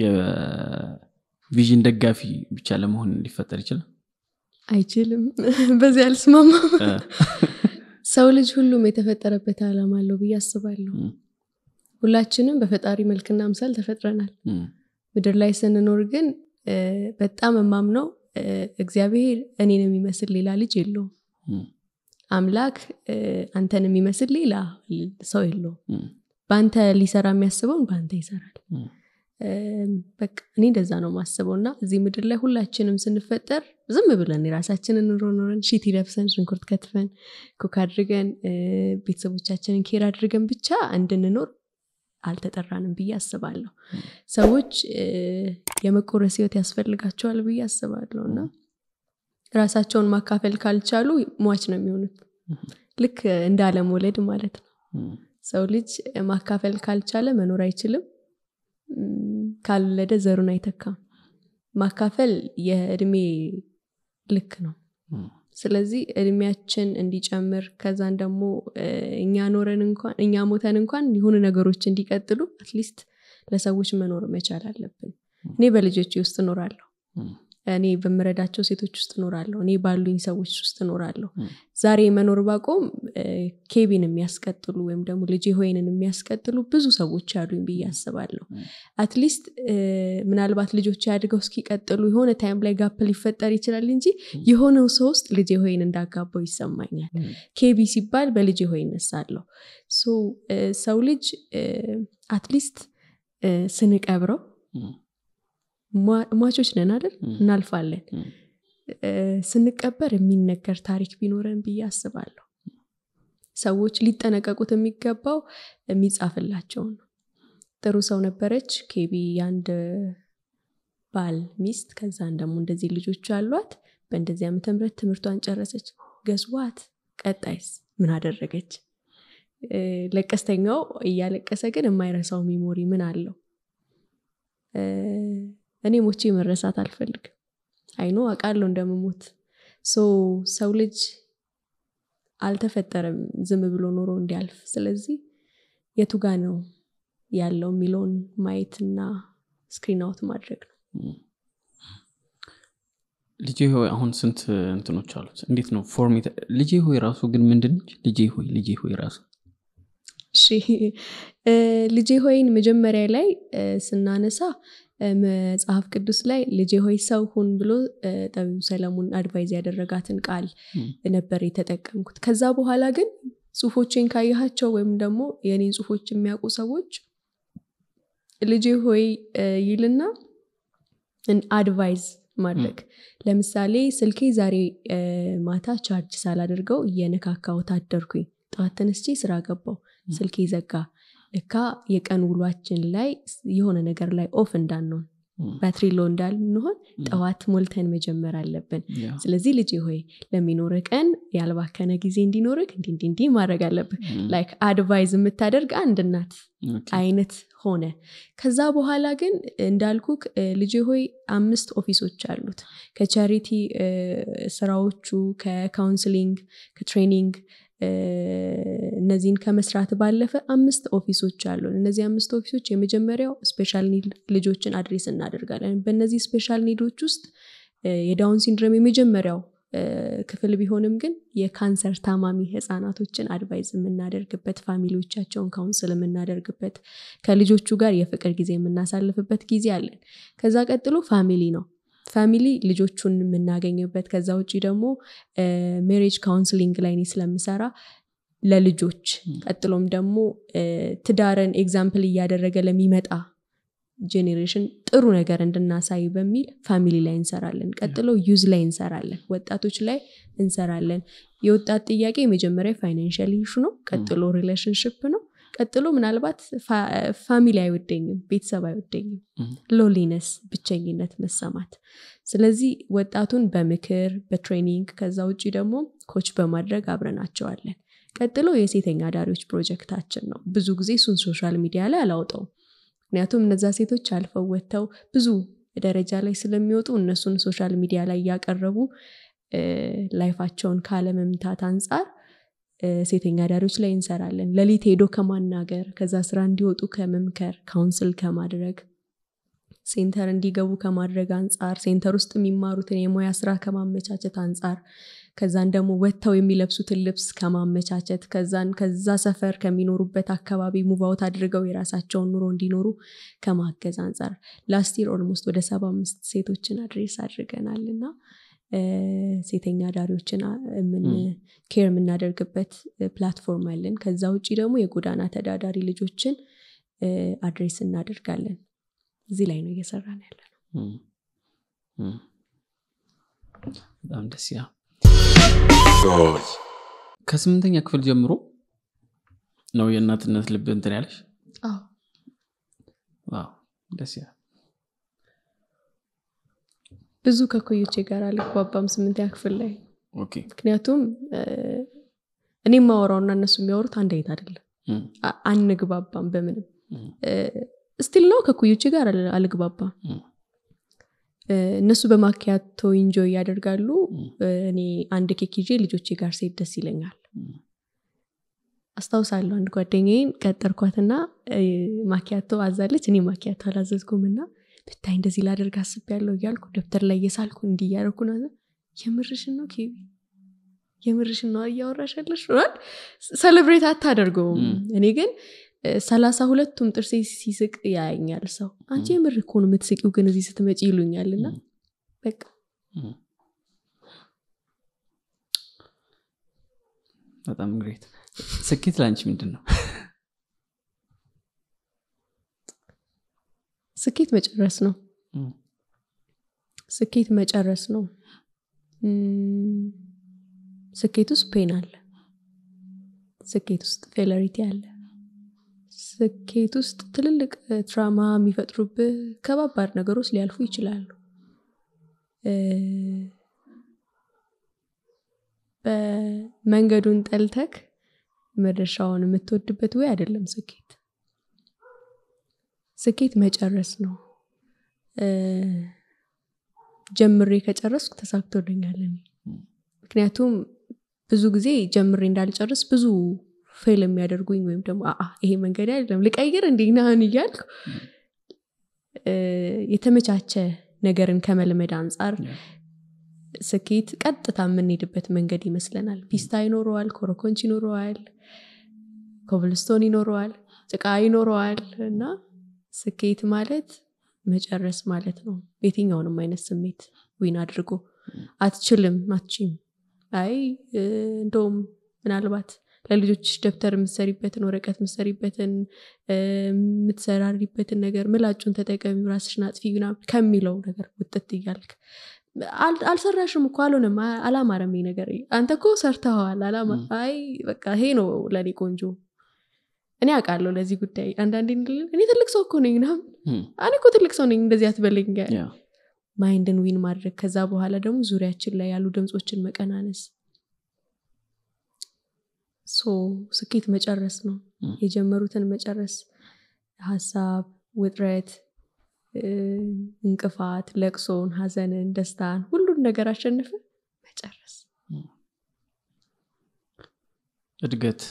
የቪዥን ደጋፊ ብቻ ለመሆን ሊፈጠር ይችላል አይችልም በዚህ አልስማማ እ፣ ሰው ልጅ ሁሉም የተፈጠረበት ዓላማ አለው ብዬ አስባለሁ ም፣ ሁላችንም በፈጣሪ መልክና ምሳል ተፈጥረናል ም፣ ምድር ላይ ስንኖር ግን እ፣ በጣም የማምነው እ፣ እግዚአብሔር እኔን የሚመስል ሌላ ልጅ የለውም ም፣ አምላክ እ፣ አንተን የሚመስል ሌላ ሰው የለውም ም፣ በአንተ ሊሰራ የሚያስበውን በአንተ ይሰራል ም፣ እም፣ በቃ እኔ እንደዛ ነው ማስበው እና እዚህ ምድር ላይ ሁላችንም ስንፈጠር ዝም ብለን የራሳችንን ኑሮ ኖረን ሺቲ ለብሰን ሽንኩርት ከትፈን ኩክ አድርገን እ፣ ቤተሰቦቻችንን ኬር አድርገን ብቻ እንድንኖር አልተጠራንም ብዬ አስባለሁ ሰዎች እ፣ የመቆረስ ህይወት ያስፈልጋቸዋል ብዬ አስባለሁ እና ራሳቸውን ማካፈል ካልቻሉ ሟች ነው የሚሆኑት ልክ እንደ አለመውለድ ማለት ነው እም፣ ሰው ልጅ ማካፈል ካልቻለ መኖር አይችልም እም፣ ካልወለደ ዘሩን አይተካም ማካፈል የእድሜ ልክ ነው እም፣ ስለዚህ እድሜያችን እንዲጨምር ከዛን ደግሞ እ፣ እኛ ኖረን እንኳን እኛ ሞተን እንኳን የሆኑ ነገሮች እንዲቀጥሉ አትሊስት ለሰዎች መኖር መቻል አለብን እኔ በልጆች ውስጥ እኖራለሁ እም፣ እኔ በምረዳቸው ሴቶች ውስጥ እኖራለሁ እኔ ባሉኝ ሰዎች ውስጥ እኖራለሁ ም። ዛሬ መኖር ባቆም እ፣ ኬቢን የሚያስቀጥሉ ወይም ደግሞ ልጄ ሆይንን የሚያስቀጥሉ ብዙ ሰዎች አሉኝ ብዬ አስባለሁ ም። አትሊስት እ፣ ምናልባት ልጆች አድገው እስኪቀጥሉ የሆነ ታይም ላይ ጋፕ ሊፈጠር ይችላል እንጂ የሆነው ሰው ውስጥ ልጄ ሆይን እንዳጋባው ይሰማኛል ም። ኬቢ ሲባል በልጄ ሆይ እነሳለሁ ሶ እ፣ ሰው ልጅ አትሊስት ስንቀብረው እም፣ ሟ- ሟቾች ነን አይደል ም። እናልፋለን እም፣ እ፣ ስንቀበር የሚነገር ታሪክ ቢኖረን ብዬ አስባለሁ ሰዎች ሊጠነቀቁት የሚገባው የሚጻፍላቸው ነው ጥሩ ሰው ነበረች ኬቢ የአንድ ባል ሚስት ከዛን ደግሞ እንደዚህ ልጆች አሏት በእንደዚህ ዓመተ ምህረት ትምህርቷን ጨረሰች ገዝዋት ቀጣይስ ምን አደረገች እ፣ ለቀስተኛው እያለቀሰ ግን የማይረሳው ሚሞሪ ምን አለው እ፣ እኔ ሞቼ መረሳት አልፈልግም አይኖ አውቃለሁ እንደምሞት ሶ ሰው ልጅ አልተፈጠረም ዝም ብሎ ኖሮ እንዲያልፍ ስለዚህ የቱ ጋ ነው ያለው የሚለውን ማየትና ስክሪን አውት ማድረግ ነው እም። ልጄ ሆይ አሁን ስንት እንትኖች አሉት እንዴት ነው ፎርም የተ- ልጄ ሆይ ራሱ ግን ምንድነች ልጄ ሆይ ልጄ ሆይ ራሱ እሺ እ፣ ልጄ ሆይን መጀመሪያ ላይ እ፣ ስናነሳ እ፣ መጽሐፍ ቅዱስ ላይ ልጄ ሆይ ሰው ሁን ብሎ እ፣ ጠቢቡ ሰለሞን አድቫይዝ ያደረጋትን ቃል እም፣ ነበር የተጠቀምኩት ከዛ በኋላ ግን ጽሁፎችን ካየሃቸው ወይም ደግሞ የኔን ጽሁፎች የሚያውቁ ሰዎች ልጄ ሆይ እ፣ ይልና አድቫይዝ ማድረግ ለምሳሌ ስልኬ ዛሬ እ፣ ማታ ቻርጅ ሳላደርገው እየነካካሁት አደርኩኝ ጠዋት ተነስቼ ስራ ገባው ስልኬ ዘጋ ልካ የቀን ውሏችን ላይ የሆነ ነገር ላይ ኦፍ እንዳንሆን እም፣ ባትሪ ሎ እንዳልንሆን ጠዋት ሞልተን መጀመር አለብን ያ፣ ስለዚህ ልጄ ሆይ ለሚኖርህ ቀን ያልባከነ ጊዜ እንዲኖርህ እንዲ እንዲ እንዲ ማድረግ አለብህ እም፣ ላይክ አድቫይዝ የምታደርግ አንድ እናት ኦኬ፣ አይነት ሆነ ከዛ በኋላ ግን እንዳልኩክ እ፣ ልጄ ሆይ አምስት ኦፊሶች አሉት ከቻሪቲ እ፣ ስራዎቹ ከካውንስሊንግ ከትሬኒንግ እ፣ እነዚህን ከመስራት ባለፈ አምስት ኦፊሶች አሉን እነዚህ አምስት ኦፊሶች የመጀመሪያው ስፔሻል ኒድ ልጆችን አድሬስ እናደርጋለን በእነዚህ ስፔሻል ኒዶች ውስጥ እ፣ የዳውን ሲንድሮም የመጀመሪያው እ፣ ክፍል ቢሆንም ግን የካንሰር ታማሚ ህጻናቶችን አድቫይዝ የምናደርግበት ፋሚሊዎቻቸውን ካውንስል የምናደርግበት ከልጆቹ ጋር የፍቅር ጊዜ የምናሳልፍበት ጊዜ አለን ከዛ ቀጥሎ ፋሚሊ ነው ፋሚሊ ልጆቹን የምናገኝበት ከዛ ውጭ ደግሞ ሜሬጅ ካውንስሊንግ ላይ እኔ ስለምሰራ ለልጆች ቀጥሎም ደግሞ እ፣ ትዳርን ኤግዛምፕል እያደረገ ለሚመጣ ጄኔሬሽን ጥሩ ነገር እንድናሳይ በሚል ፋሚሊ ላይ እንሰራለን ቀጥሎ ዩዝ ላይ እንሰራለን ወጣቶች ላይ እንሰራለን የወጣት ጥያቄ የመጀመሪያ ፋይናንሽል ኢሹ ነው ቀጥሎ ሪሌሽንሽፕ ነው ቀጥሎ ምናልባት ፋ- ፋሚሊ አይወደኝም ቤተሰብ አይወደኝም እም፣ ሎሊነስ ብቸኝነት መሰማት ስለዚህ ወጣቱን በምክር በትሬኒንግ ከዛ ውጭ ደግሞ ኮች በማድረግ አብረናቸዋለን ቀጥሎ የሴተኛ አዳሪዎች ፕሮጀክታችን ነው ብዙ ጊዜ እሱን ሶሻል ሚዲያ ላይ አላውጠውም ምክንያቱም እነዛ ሴቶች አልፈው ወጥተው ብዙ ደረጃ ላይ ስለሚወጡ እነሱን ሶሻል ሚዲያ ላይ እያቀረቡ እ፣ ላይፋቸውን ካለመምታት አንጻር እ፣ ሴተኛ አዳሪዎች ላይ እንሰራለን ለሊት ሄዶ ከማናገር ከዛ ስራ እንዲወጡ ከመምከር ካውንስል ከማድረግ ሴንተር እንዲገቡ ከማድረግ አንጻር ሴንተር ውስጥ የሚማሩትን የሙያ ስራ ከማመቻቸት አንጻር ከዛን ደግሞ ወጥተው የሚለብሱትን ልብስ ከማመቻቸት ከዛን ከዛ ሰፈር ከሚኖሩበት አካባቢ ሙቫውት አድርገው የራሳቸውን ኑሮ እንዲኖሩ ከማገዝ አንጻር ላስቲር ኦልሞስት ወደ ሰባ አምስት ሴቶችን አድሬስ አድርገናል እና እ፣ ሴተኛ አዳሪዎችን አ- የምን ኬር የምናደርግበት እ፣ ፕላትፎርም አለን ከዛ ውጭ ደግሞ የጎዳና ተዳዳሪ ልጆችን እ፣ አድሬስ እናደርጋለን እዚህ ላይ ነው እየሰራን ያለ ነው እም፣ እም። በጣም ደስ ይላል God. ከስምንተኛ ክፍል ጀምሮ ነው የእናትነት ልብ እንትን ያለሽ አዎ ዋው ደስ ይላል ብዙ ከኮዮቼ ጋር አልግባባም ስምንተኛ ክፍል ላይ ኦኬ ምክንያቱም እ፣ እኔ የማወራውና እነሱ የሚያወሩት አንድ አይነት አይደለም እም፣ አ- አንግባባም በምንም እም፣ ስቲል ነው ከኩዮቼ ጋር አል- አልግባባም እም፣ እ፣ እነሱ በማኪያቶ ኢንጆይ ያደርጋሉ እም፣ እ፣ እኔ አንድ ኬክ ይዤ ልጆቼ ጋር ሴት ደስ ይለኛል እም፣ አስታውሳለሁ አንድ ጓደኛዬን ቀጠርኳትና እ፣ ማኪያቶ አዛለች እኔ ማኪያቶ አላዘዝኩም እና ብታይ እንደዚህ ላደርግ አስቤያለሁ እያልኩ ደብተር ላይ እየሳልኩ እንዲህ እያደረኩ ነው የምርሽን ነው ኬቢ የምርሽን ነው እያወራሽ ያለሽ ይሆናል ሰለብሬት አታደርገውም ም። እኔ ግን እ፣ ሰላሳ ሁለቱም ጥርሴ ሲስቅ ያየኛል ሰው አንቺ ም። የምር እኮ ነው የምትስቂው ግን እዚህ ስትመጪ ይሉኛል እና ም። በቃ እም። በጣም ግሬት ስኬት ለአንቺ ምንድን ነው ስኬት መጨረስ ነው እም፣ ስኬት መጨረስ ነው እም፣ ስኬት ውስጥ ፔን አለ ስኬት ውስጥ ፌለሪቲ አለ ስኬት ውስጥ ትልልቅ እ፣ ትራማ የሚፈጥሩብህ ከባባድ ነገሮች ሊያልፉ ይችላሉ እ፣ በመንገዱን ጠልተክ መድረሻውን የምትወድበት ወይ አይደለም ስኬት ስኬት መጨረስ ነው እ፣ ጀምሬ ከጨረስኩ ተሳክቶልኛል እኔ። ምክንያቱም ብዙ ጊዜ ጀምሬ እንዳልጨርስ ብዙ ፌል የሚያደርጉኝ ወይም ደግሞ አአ ይሄ መንገድ አይደለም ልቀይር እንዲናህን እያልኩ እ፣ የተመቻቸ ነገርን ከመልመድ አንጻር ያ። ስኬት ቀጥታ የምንሄድበት መንገድ ይመስለናል ፒስታ ይኖረዋል ኮረኮንች ይኖረዋል ኮብልስቶን ይኖረዋል ጭቃ ይኖረዋል እና ስኬት ማለት መጨረስ ማለት ነው የትኛውንም አይነት ስሜት ዊን አድርጎ አትችልም አትችም አይ እ፣ እንደውም ምናልባት ለልጆች ደብተር የምትሰሪበትን ወረቀት የምትሰሪበትን እ፣ የምትሰራሪበትን ነገር ምላጩን ተጠቀሚ ራስሽን አጥፊ ምናምን ከሚለው ነገር ውጥት እያልክ አል- አልሰራሽም እኮ አልሆነም አ- አላማረም ይሄ ነገር አንተ እኮ ሰርተኸዋል አላማ ም። አይ በቃ ይሄ ነው ለእኔ ቆንጆ እኔ አውቃለሁ ለዚህ ጉዳይ አንዳንዴ እንድል- እኔ ትልቅ ሰው እኮ ነኝ ምናምን እም፣ እኔ እኮ ትልቅ ሰው ነኝ እንደዚህ አትበለኝ ያ። ማይንድን ዊን ማድረግ ከዛ በኋላ ደግሞ ዙሪያችን ላይ ያሉ ድምፆችን መቀናነስ ሶ ስኬት መጨረስ ነው ም። የጀመሩትን መጨረስ ሀሳብ ውጥረት እ፣ እንቅፋት ለቅሶን ሀዘንን ደስታን ሁሉን ነገር አሸንፈ መጨረስ እድገት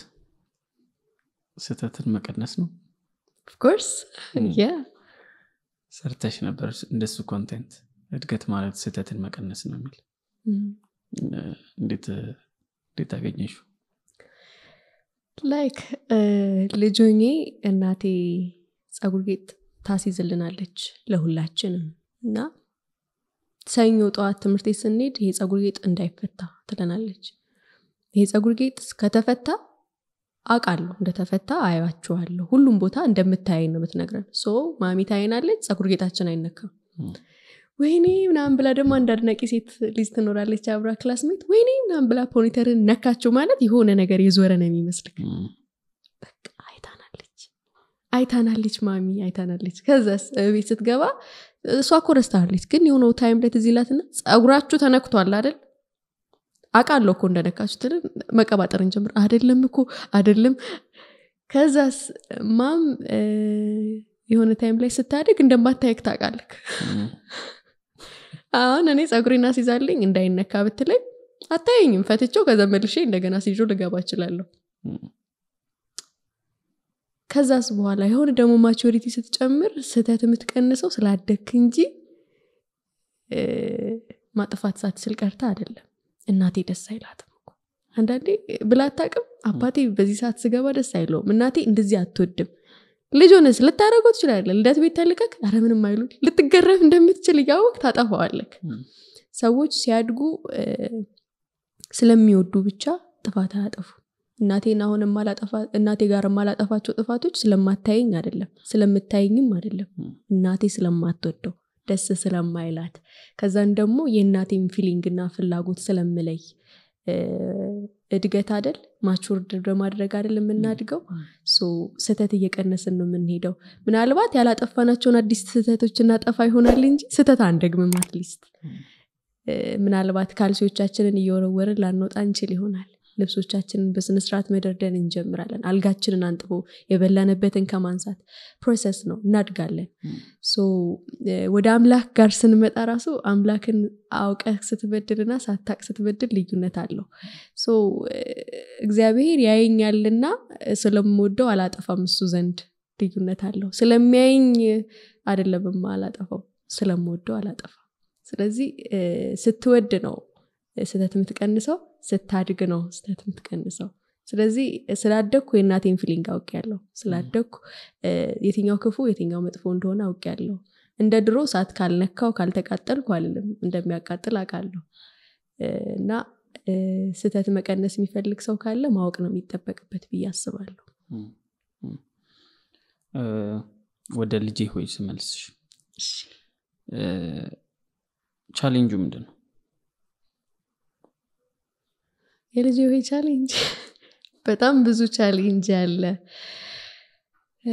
ስህተትን መቀነስ ነው ኦፍኮርስ ም። ያ ሰርተሽ ነበር እንደሱ ኮንቴንት እድገት ማለት ስህተትን መቀነስ ነው የሚል እ፣ እንዴት እንዴት አገኘሹ ላይክ ልጆኜ እናቴ ፀጉር ጌጥ ታሲዝልናለች ለሁላችንም እና ሰኞ ጠዋት ትምህርት ቤት ስንሄድ ይሄ ፀጉር ጌጥ እንዳይፈታ ትለናለች ይሄ ፀጉር ጌጥ ከተፈታ አውቃለሁ እንደተፈታ አያችኋለሁ ሁሉም ቦታ እንደምታየኝ ነው የምትነግረን ሶ ማሚ ታይናለች ፀጉር ጌጣችን አይነካም ም። ወይኔ ምናምን ብላ ደግሞ አንድ አድናቂ ሴት ልጅ ትኖራለች አብራ ክላስሜት ወይኔ ምናምን ብላ ፖኒተርን ነካችው ማለት የሆነ ነገር የዞረ ነው የሚመስልክ እም፣ በቃ አይታናለች አይታናለች ማሚ አይታናለች ከዛስ ቤት ስትገባ እሷ እኮ ረስታለች ግን የሆነው ታይም ላይ ትዝ ይላትና ፀጉራችሁ ተነክቷል አይደል አቃለሁ እኮ እንደነካችሁ ትል መቀባጠር እንጀምር አደለም እኮ አደለም ከዛስ ማም እ፣ የሆነ ታይም ላይ ስታድግ እንደማታየክ ታውቃለክ እም፣ አሁን እኔ ፀጉሬን አስይዛልኝ እንዳይነካ ብትለኝ አታየኝም ፈትቼው ከዛ መልሼ እንደገና ሲዞ ልገባ እችላለሁ እም፣ ከዛስ በኋላ የሆነ ደግሞ ማቹሪቲ ስትጨምር ስህተት የምትቀንሰው ስላደግክ እንጂ እ፣ ማጥፋት ሳትችል ቀርታ አይደለም እናቴ ደስ አይላትም እኮ አንዳንዴ ብላ አታውቅም አባቴ በዚህ ሰዓት ስገባ ደስ አይለውም እናቴ እንደዚህ አትወድም ልጅ ሆነስ ልታደረገው ትችላለ ልደት ቤት ተልቀክ አረ ምንም አይሉ ልትገረፍ እንደምትችል እያወቅ ታጠፋዋለክ እም፣ ሰዎች ሲያድጉ እ፣ ስለሚወዱ ብቻ ጥፋት አያጠፉ እናቴን አሁን የማላጠፋ- እናቴ ጋር የማላጠፋቸው ጥፋቶች ስለማታየኝ አይደለም ስለምታየኝም አይደለም እም፣ እናቴ ስለማትወደው ደስ ስለማይላት ከዛን ደግሞ የእናቴም ፊሊንግና ፍላጎት ስለምለይ እ፣ እድገት አደል ማቹርድ በማድረግ አደል የምናድገው ሶ ስህተት እየቀነስን ነው የምንሄደው ምናልባት ያላጠፋናቸውን አዲስ ስህተቶች እናጠፋ ይሆናል እንጂ ስህተት አንደግምም አትሊስት እ፣ ምናልባት ካልሲዎቻችንን እየወረወርን ላንወጣ እንችል ይሆናል ልብሶቻችንን በስነስርዓት መደርደን እንጀምራለን አልጋችንን አንጥቦ የበላንበትን ከማንሳት ፕሮሰስ ነው እናድጋለን ሶ እ፣ ወደ አምላክ ጋር ስንመጣ ራሱ አምላክን አውቀህ ስትበድልና ሳታቅ ስትበድል ልዩነት አለው ሶ እ፣ እግዚአብሔር ያየኛልና ስለምወደው አላጠፋም እሱ ዘንድ ልዩነት አለው ስለሚያየኝ አይደለም አላጠፋው ስለምወደው አላጠፋም ስለዚህ እ፣ ስትወድ ነው ስህተት የምትቀንሰው ስታድግ ነው ስህተት የምትቀንሰው ስለዚህ ስላደግኩ የእናቴን ፊሊንግ አውቅ ያለው ስላደግኩ እ፣ የትኛው ክፉ የትኛው መጥፎ እንደሆነ አውቅ ያለው እንደ ድሮ ሰዓት ካልነካው ካልተቃጠልኩ አልልም እንደሚያቃጥል አውቃለሁ እ፣ እና እ፣ ስህተት መቀነስ የሚፈልግ ሰው ካለ ማወቅ ነው የሚጠበቅበት ብዬ አስባለሁ እ፣ ወደ ልጄ ሆይ ስመልስሽ እ፣ ቻሌንጁ ምንድን ነው የልጅ ሆይ ቻሌንጅ በጣም ብዙ ቻሌንጅ አለ እ፣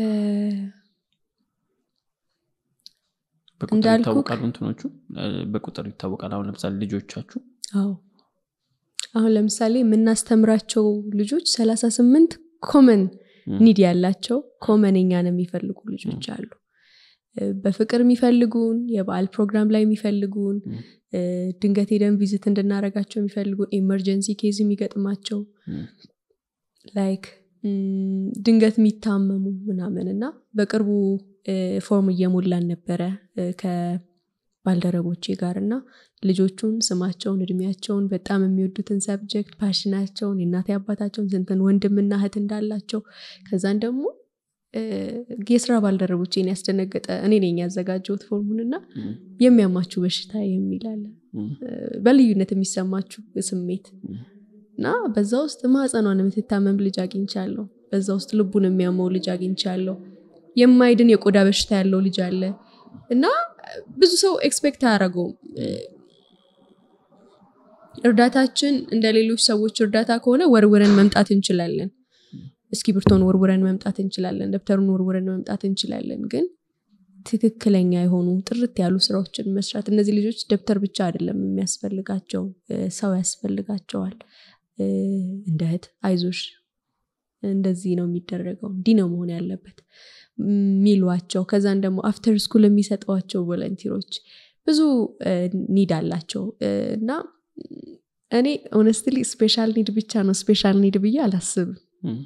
በቁጥር እንዳልኩህ- ይታወቃሉ እንትኖቹ እ፣ በቁጥር ይታወቃል አሁን ለምሳሌ ልጆቻችሁ አዎ አሁን ለምሳሌ የምናስተምራቸው ልጆች ሰላሳ ስምንት ኮመን ም። ኒድ ያላቸው ኮመን እኛን የሚፈልጉ ልጆች አሉ እ፣ በፍቅር የሚፈልጉን የበዓል ፕሮግራም ላይ የሚፈልጉን ም። እ፣ ድንገት ሄደን ቪዝት እንድናረጋቸው የሚፈልጉን ኤመርጀንሲ ኬዝ የሚገጥማቸው ም። ላይክ ም፣ ድንገት የሚታመሙ ምናምን እና በቅርቡ እ፣ ፎርም እየሞላን ነበረ እ፣ ከባልደረቦቼ ጋር እና ልጆቹን ስማቸውን እድሜያቸውን በጣም የሚወዱትን ሰብጀክት ፓሽናቸውን የእናቴ አባታቸውን ስንትን ወንድምና እህት እንዳላቸው ከዛን ደግሞ እ፣ የስራ ባልደረቦቼን ያስደነገጠ እኔ ነኝ ያዘጋጀሁት ፎርሙንና ም። የሚያማችሁ በሽታ የሚል አለ ም። እ፣ በልዩነት የሚሰማችሁ ስሜት ም። እና በዛ ውስጥ ማህፀኗን የምትታመም ልጅ አግኝቻለሁ በዛ ውስጥ ልቡን የሚያመው ልጅ አግኝቻለሁ የማይድን የቆዳ በሽታ ያለው ልጅ አለ እና ብዙ ሰው ኤክስፔክት አያደረገውም እርዳታችን እንደ ሌሎች ሰዎች እርዳታ ከሆነ ወርውረን መምጣት እንችላለን እስክሪብቶን ወርውረን መምጣት እንችላለን ደብተሩን ወርውረን መምጣት እንችላለን ግን ትክክለኛ የሆኑ ጥርት ያሉ ስራዎችን መስራት እነዚህ ልጆች ደብተር ብቻ አይደለም የሚያስፈልጋቸው እ፣ ሰው ያስፈልጋቸዋል እ፣ እንደ እህት አይዞሽ እንደዚህ ነው የሚደረገው እንዲህ ነው መሆን ያለበት የሚሏቸው ከዛን ደግሞ አፍተር ስኩል የሚሰጧቸው ቮለንቲሮች ብዙ ኒድ አላቸው እ፣ እና እኔ ኦነስትሊ ስፔሻል ኒድ ብቻ ነው ስፔሻል ኒድ ብዬ አላስብም ም።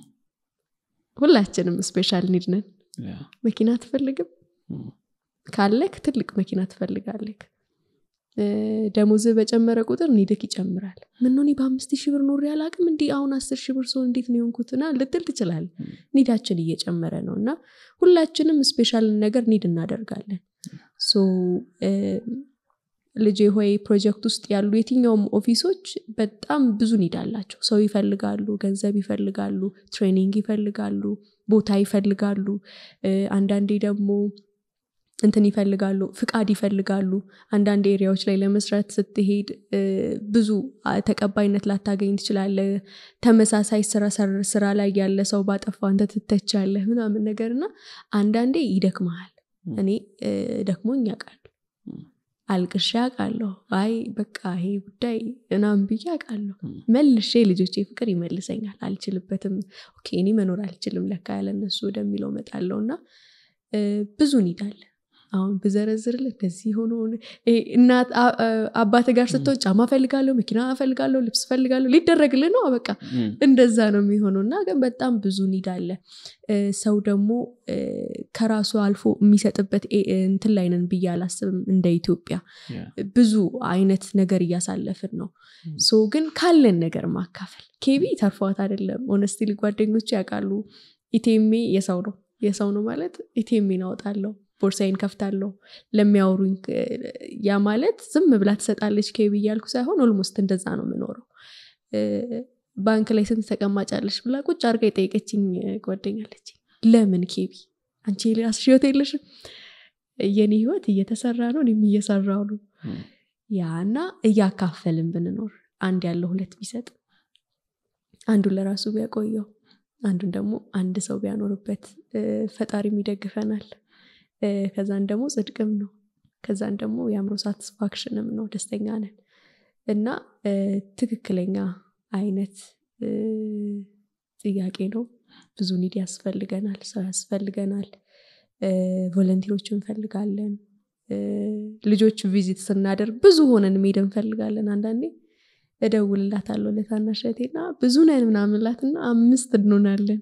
ሁላችንም ስፔሻል ኒድ ነን ያ። መኪና አትፈልግም ም። ካለክ ትልቅ መኪና ትፈልጋለክ እ፣ ደሞዝህ በጨመረ ቁጥር ኒድክ ይጨምራል ምን ነው እኔ በአምስት ሺህ ብር ኖሬ አላቅም እንዲህ አሁን አስር ሺህ ብር ሰው እንዴት ነው የሆንኩትና ልትል ትችላል ኒዳችን እየጨመረ ነው እና ሁላችንም ስፔሻል ነገር ኒድ እናደርጋለን ሶ እ፣ ልጄ ሆይ ፕሮጀክት ውስጥ ያሉ የትኛውም ኦፊሶች በጣም ብዙ ኒድ አላቸው ሰው ይፈልጋሉ ገንዘብ ይፈልጋሉ ትሬኒንግ ይፈልጋሉ ቦታ ይፈልጋሉ እ፣ አንዳንዴ ደግሞ እንትን ይፈልጋሉ ፍቃድ ይፈልጋሉ አንዳንድ ኤሪያዎች ላይ ለመስራት ስትሄድ እ፣ ብዙ አ፣ ተቀባይነት ላታገኝ ትችላለ ተመሳሳይ ስራ ሰር- ስራ ላይ ያለ ሰው ባጠፋ አንተ ትተቻለህ ምናምን ነገር እና አንዳንዴ ይደክመሃል እኔ እ፣ ደክሞኝ ያውቃል ም። አልቅሼ አውቃለሁ አይ በቃ ይሄ ጉዳይ እናም ብዬ አውቃለሁ ም። መልሼ ልጆቼ ፍቅር ይመልሰኛል አልችልበትም ኦኬ እኔ መኖር አልችልም ለካ ያለነሱ ወደሚለው መጣለው እና እ፣ ብዙ ኒዳለ አሁን ብዘረዝርልህ እንደዚህ ሆኖ ይሄ እናት አ- አ- አባት ጋር ስትሆን ጫማ ፈልጋለሁ መኪና ፈልጋለሁ ልብስ ፈልጋለሁ ሊደረግልህ ነው በቃ ም። እንደዛ ነው የሚሆነው እና ግን በጣም ብዙ ኒድ አለ እ፣ ሰው ደግሞ እ፣ ከራሱ አልፎ የሚሰጥበት ኤ- እንትን ላይ ነን ብዬ አላስብም እንደ ኢትዮጵያ ያ። ብዙ አይነት ነገር እያሳለፍን ነው ም። ሶ ግን ካለን ነገር ማካፈል ኬቢ ተርፏት አይደለም ኦነስትሊ ጓደኞቹ ያውቃሉ ኢቴሜ የሰው ነው የሰው ነው ማለት ኢቴሜን አወጣለሁ ቦርሳይን ከፍታለሁ ለሚያወሩኝ እ፣ ያ ማለት ዝም ብላ ትሰጣለች ኬቢ እያልኩ ሳይሆን ኦልሞስት እንደዛ ነው የምኖረው እ፣ ባንክ ላይ ስንት ተቀማጫለች ብላ ቁጭ አድርጋ የጠየቀችኝ ጓደኛለች ለምን ኬቢ አንቺ የራስሽ ህይወት የለሽም የኔ ህይወት እየተሰራ ነው እኔም እየሰራው ነው እም፣ ያ እና እያካፈልን ብንኖር አንድ ያለው ሁለት ቢሰጥ አንዱን ለራሱ ቢያቆየው አንዱን ደግሞ አንድ ሰው ቢያኖርበት እ፣ ፈጣሪም ይደግፈናል እ፣ ከዛን ደግሞ ጽድቅም ነው ከዛን ደግሞ የአእምሮ ሳቲስፋክሽንም ነው ደስተኛ ነን እና እ፣ ትክክለኛ አይነት እ፣ ጥያቄ ነው ብዙ ኒድ ያስፈልገናል ሰው ያስፈልገናል እ፣ ቮለንቲሮች እንፈልጋለን እ፣ ልጆች ቪዚት ስናደርግ ብዙ ሆነን መሄድ እንፈልጋለን አንዳንዴ እደውልላታለሁ ለታናሽ እህቴና ብዙ ነን ምናምን እላትና አምስት እንሆናለን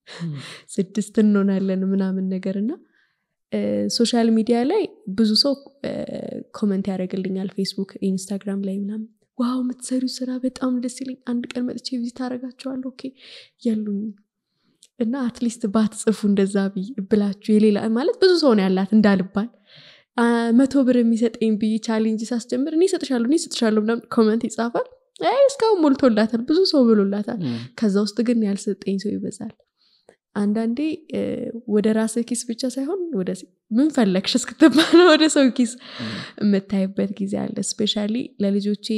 ስድስት እንሆናለን ምናምን ነገር እና እ፣ ሶሻል ሚዲያ ላይ ብዙ ሰው እ፣ ኮመንት ያደርግልኛል ፌስቡክ ኢንስታግራም ላይ ምናምን ዋው የምትሰሪው ስራ በጣም ደስ ይለኝ አንድ ቀን መጥቼ ቪዚት አደርጋቸዋለሁ ኦኬ የሉኝ እና አትሊስት ባትጽፉ እንደዛ ብይ- ብላችሁ የሌላ ማለት ብዙ ሰው ነው ያላት እንዳልባል አ፣ መቶ ብር የሚሰጠኝ ብዬ ቻሌንጅ ሳስጀምር እኔ እሰጥሻለሁ እኔ እሰጥሻለሁ ምናምን ኮመንት ይጻፋል አይ እስካሁን ሞልቶላታል ብዙ ሰው ብሎላታል እም፣ ከዛ ውስጥ ግን ያልሰጠኝ ሰው ይበዛል አንዳንዴ እ፣ ወደ ራስህ ኪስ ብቻ ሳይሆን ወደ ምን ፈለግሽ እስክትባለ ወደ ሰው ኪስ የምታይበት ጊዜ አለ ስፔሻሊ ለልጆቼ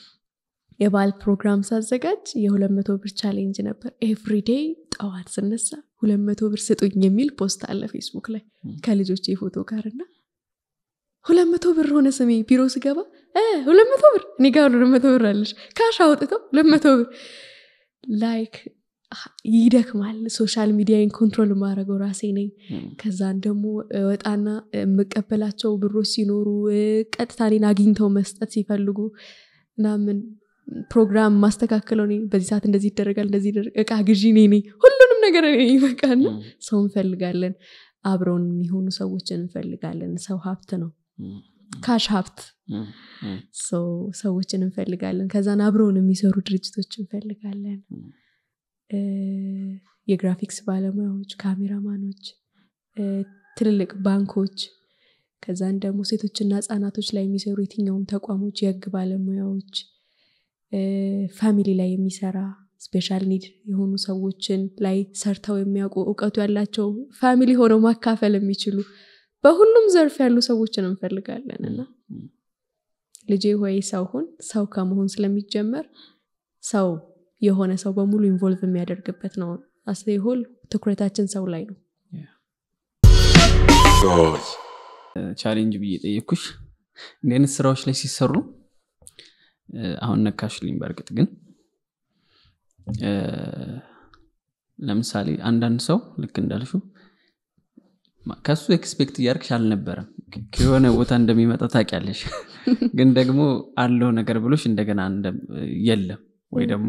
የባል ፕሮግራም ሳዘጋጅ የሁለት መቶ ብር ቻሌንጅ ነበር ኤቭሪዴይ ጠዋት ስነሳ ሁለት መቶ ብር ስጡኝ የሚል ፖስት አለ ፌስቡክ ላይ ም። ከልጆቼ ፎቶ ጋር እና ሁለት መቶ ብር ሆነ ስሜ ቢሮ ስገባ እ፣ ሁለት መቶ ብር እኔ ጋር ሁለት መቶ ብር አለሽ ካሽ አውጥተው ሁለት መቶ ብር ላይክ ይደክማል ሶሻል ሚዲያን ኮንትሮል የማደርገው ራሴ ነኝ እም፣ ከዛን ደግሞ ወጣና የምቀበላቸው ብሮች ሲኖሩ እ፣ ቀጥታ እኔን አግኝተው መስጠት ሲፈልጉ ምናምን ፕሮግራም ማስተካከለው እኔ በዚህ ሰዓት እንደዚህ ይደረጋል እንደዚህ ይደረግ እቃ ግዢ እኔ ነኝ ሁሉንም ነገር እኔ ነኝ በቃና እም፣ ሰው እንፈልጋለን አብረውን የሚሆኑ ሰዎችን እንፈልጋለን ሰው ሀብት ነው እም፣ ካሽ ሀብት እም፣ እም፣ ሰው ሰዎችን እንፈልጋለን ከዛን አብረውን የሚሰሩ ድርጅቶች እንፈልጋለን እም። እ፣ የግራፊክስ ባለሙያዎች ካሜራማኖች እ፣ ትልልቅ ባንኮች ከዛን ደግሞ ሴቶችና ህጻናቶች ላይ የሚሰሩ የትኛውም ተቋሞች የህግ ባለሙያዎች እ፣ ፋሚሊ ላይ የሚሰራ ስፔሻል ኒድ የሆኑ ሰዎችን ላይ ሰርተው የሚያውቁ እውቀቱ ያላቸው ፋሚሊ ሆነው ማካፈል የሚችሉ በሁሉም ዘርፍ ያሉ ሰዎችን እንፈልጋለን እና ልጄ ሆይ ሰው ሁን ሰው ከመሆን ስለሚጀመር ሰው የሆነ ሰው በሙሉ ኢንቮልቭ የሚያደርግበት ነው አስሆል ትኩረታችን ሰው ላይ ነው George. ቻሌንጅ ብዬ ጠየኩሽ እንዲህ አይነት ስራዎች ላይ ሲሰሩ እ፣ አሁን ነካሽልኝ በእርግጥ ግን እ፣ ለምሳሌ አንዳንድ ሰው ልክ እንዳልሽው ማ- ከሱ ኤክስፔክት እያደርግሽ አልነበረም ከ- ከሆነ ቦታ እንደሚመጣ ታውቂያለሽ ግን ደግሞ አለው ነገር ብሎሽ እንደገና እንደ- የለም ወይ ደግሞ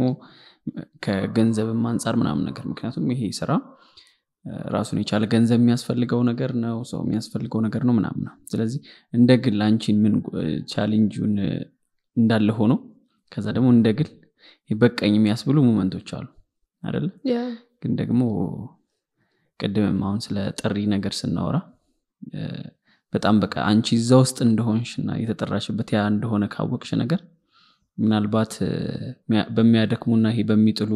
ከገንዘብም አንጻር ምናምን ነገር ምክንያቱም ይሄ ስራ እ፣ ራሱን የቻለ ገንዘብ የሚያስፈልገው ነገር ነው ሰው የሚያስፈልገው ነገር ነው ምናምን ነው ስለዚህ እንደ ግል አንቺን ምን እ፣ ቻሌንጁን እ፣ እንዳለ ሆኖ ከዛ ደግሞ እንደ ግል በቀኝ የሚያስብሉ ሙመንቶች አሉ አይደለ ግን ደግሞ ቅድምም አሁን ስለ ጥሪ ነገር ስናወራ እ፣ በጣም በቃ አንቺ እዛ ውስጥ እንደሆንሽ እና የተጠራሽበት ያ እንደሆነ ካወቅሽ ነገር ምናልባት እ፣ ሚያ- በሚያደክሙና ይሄ በሚጥሉ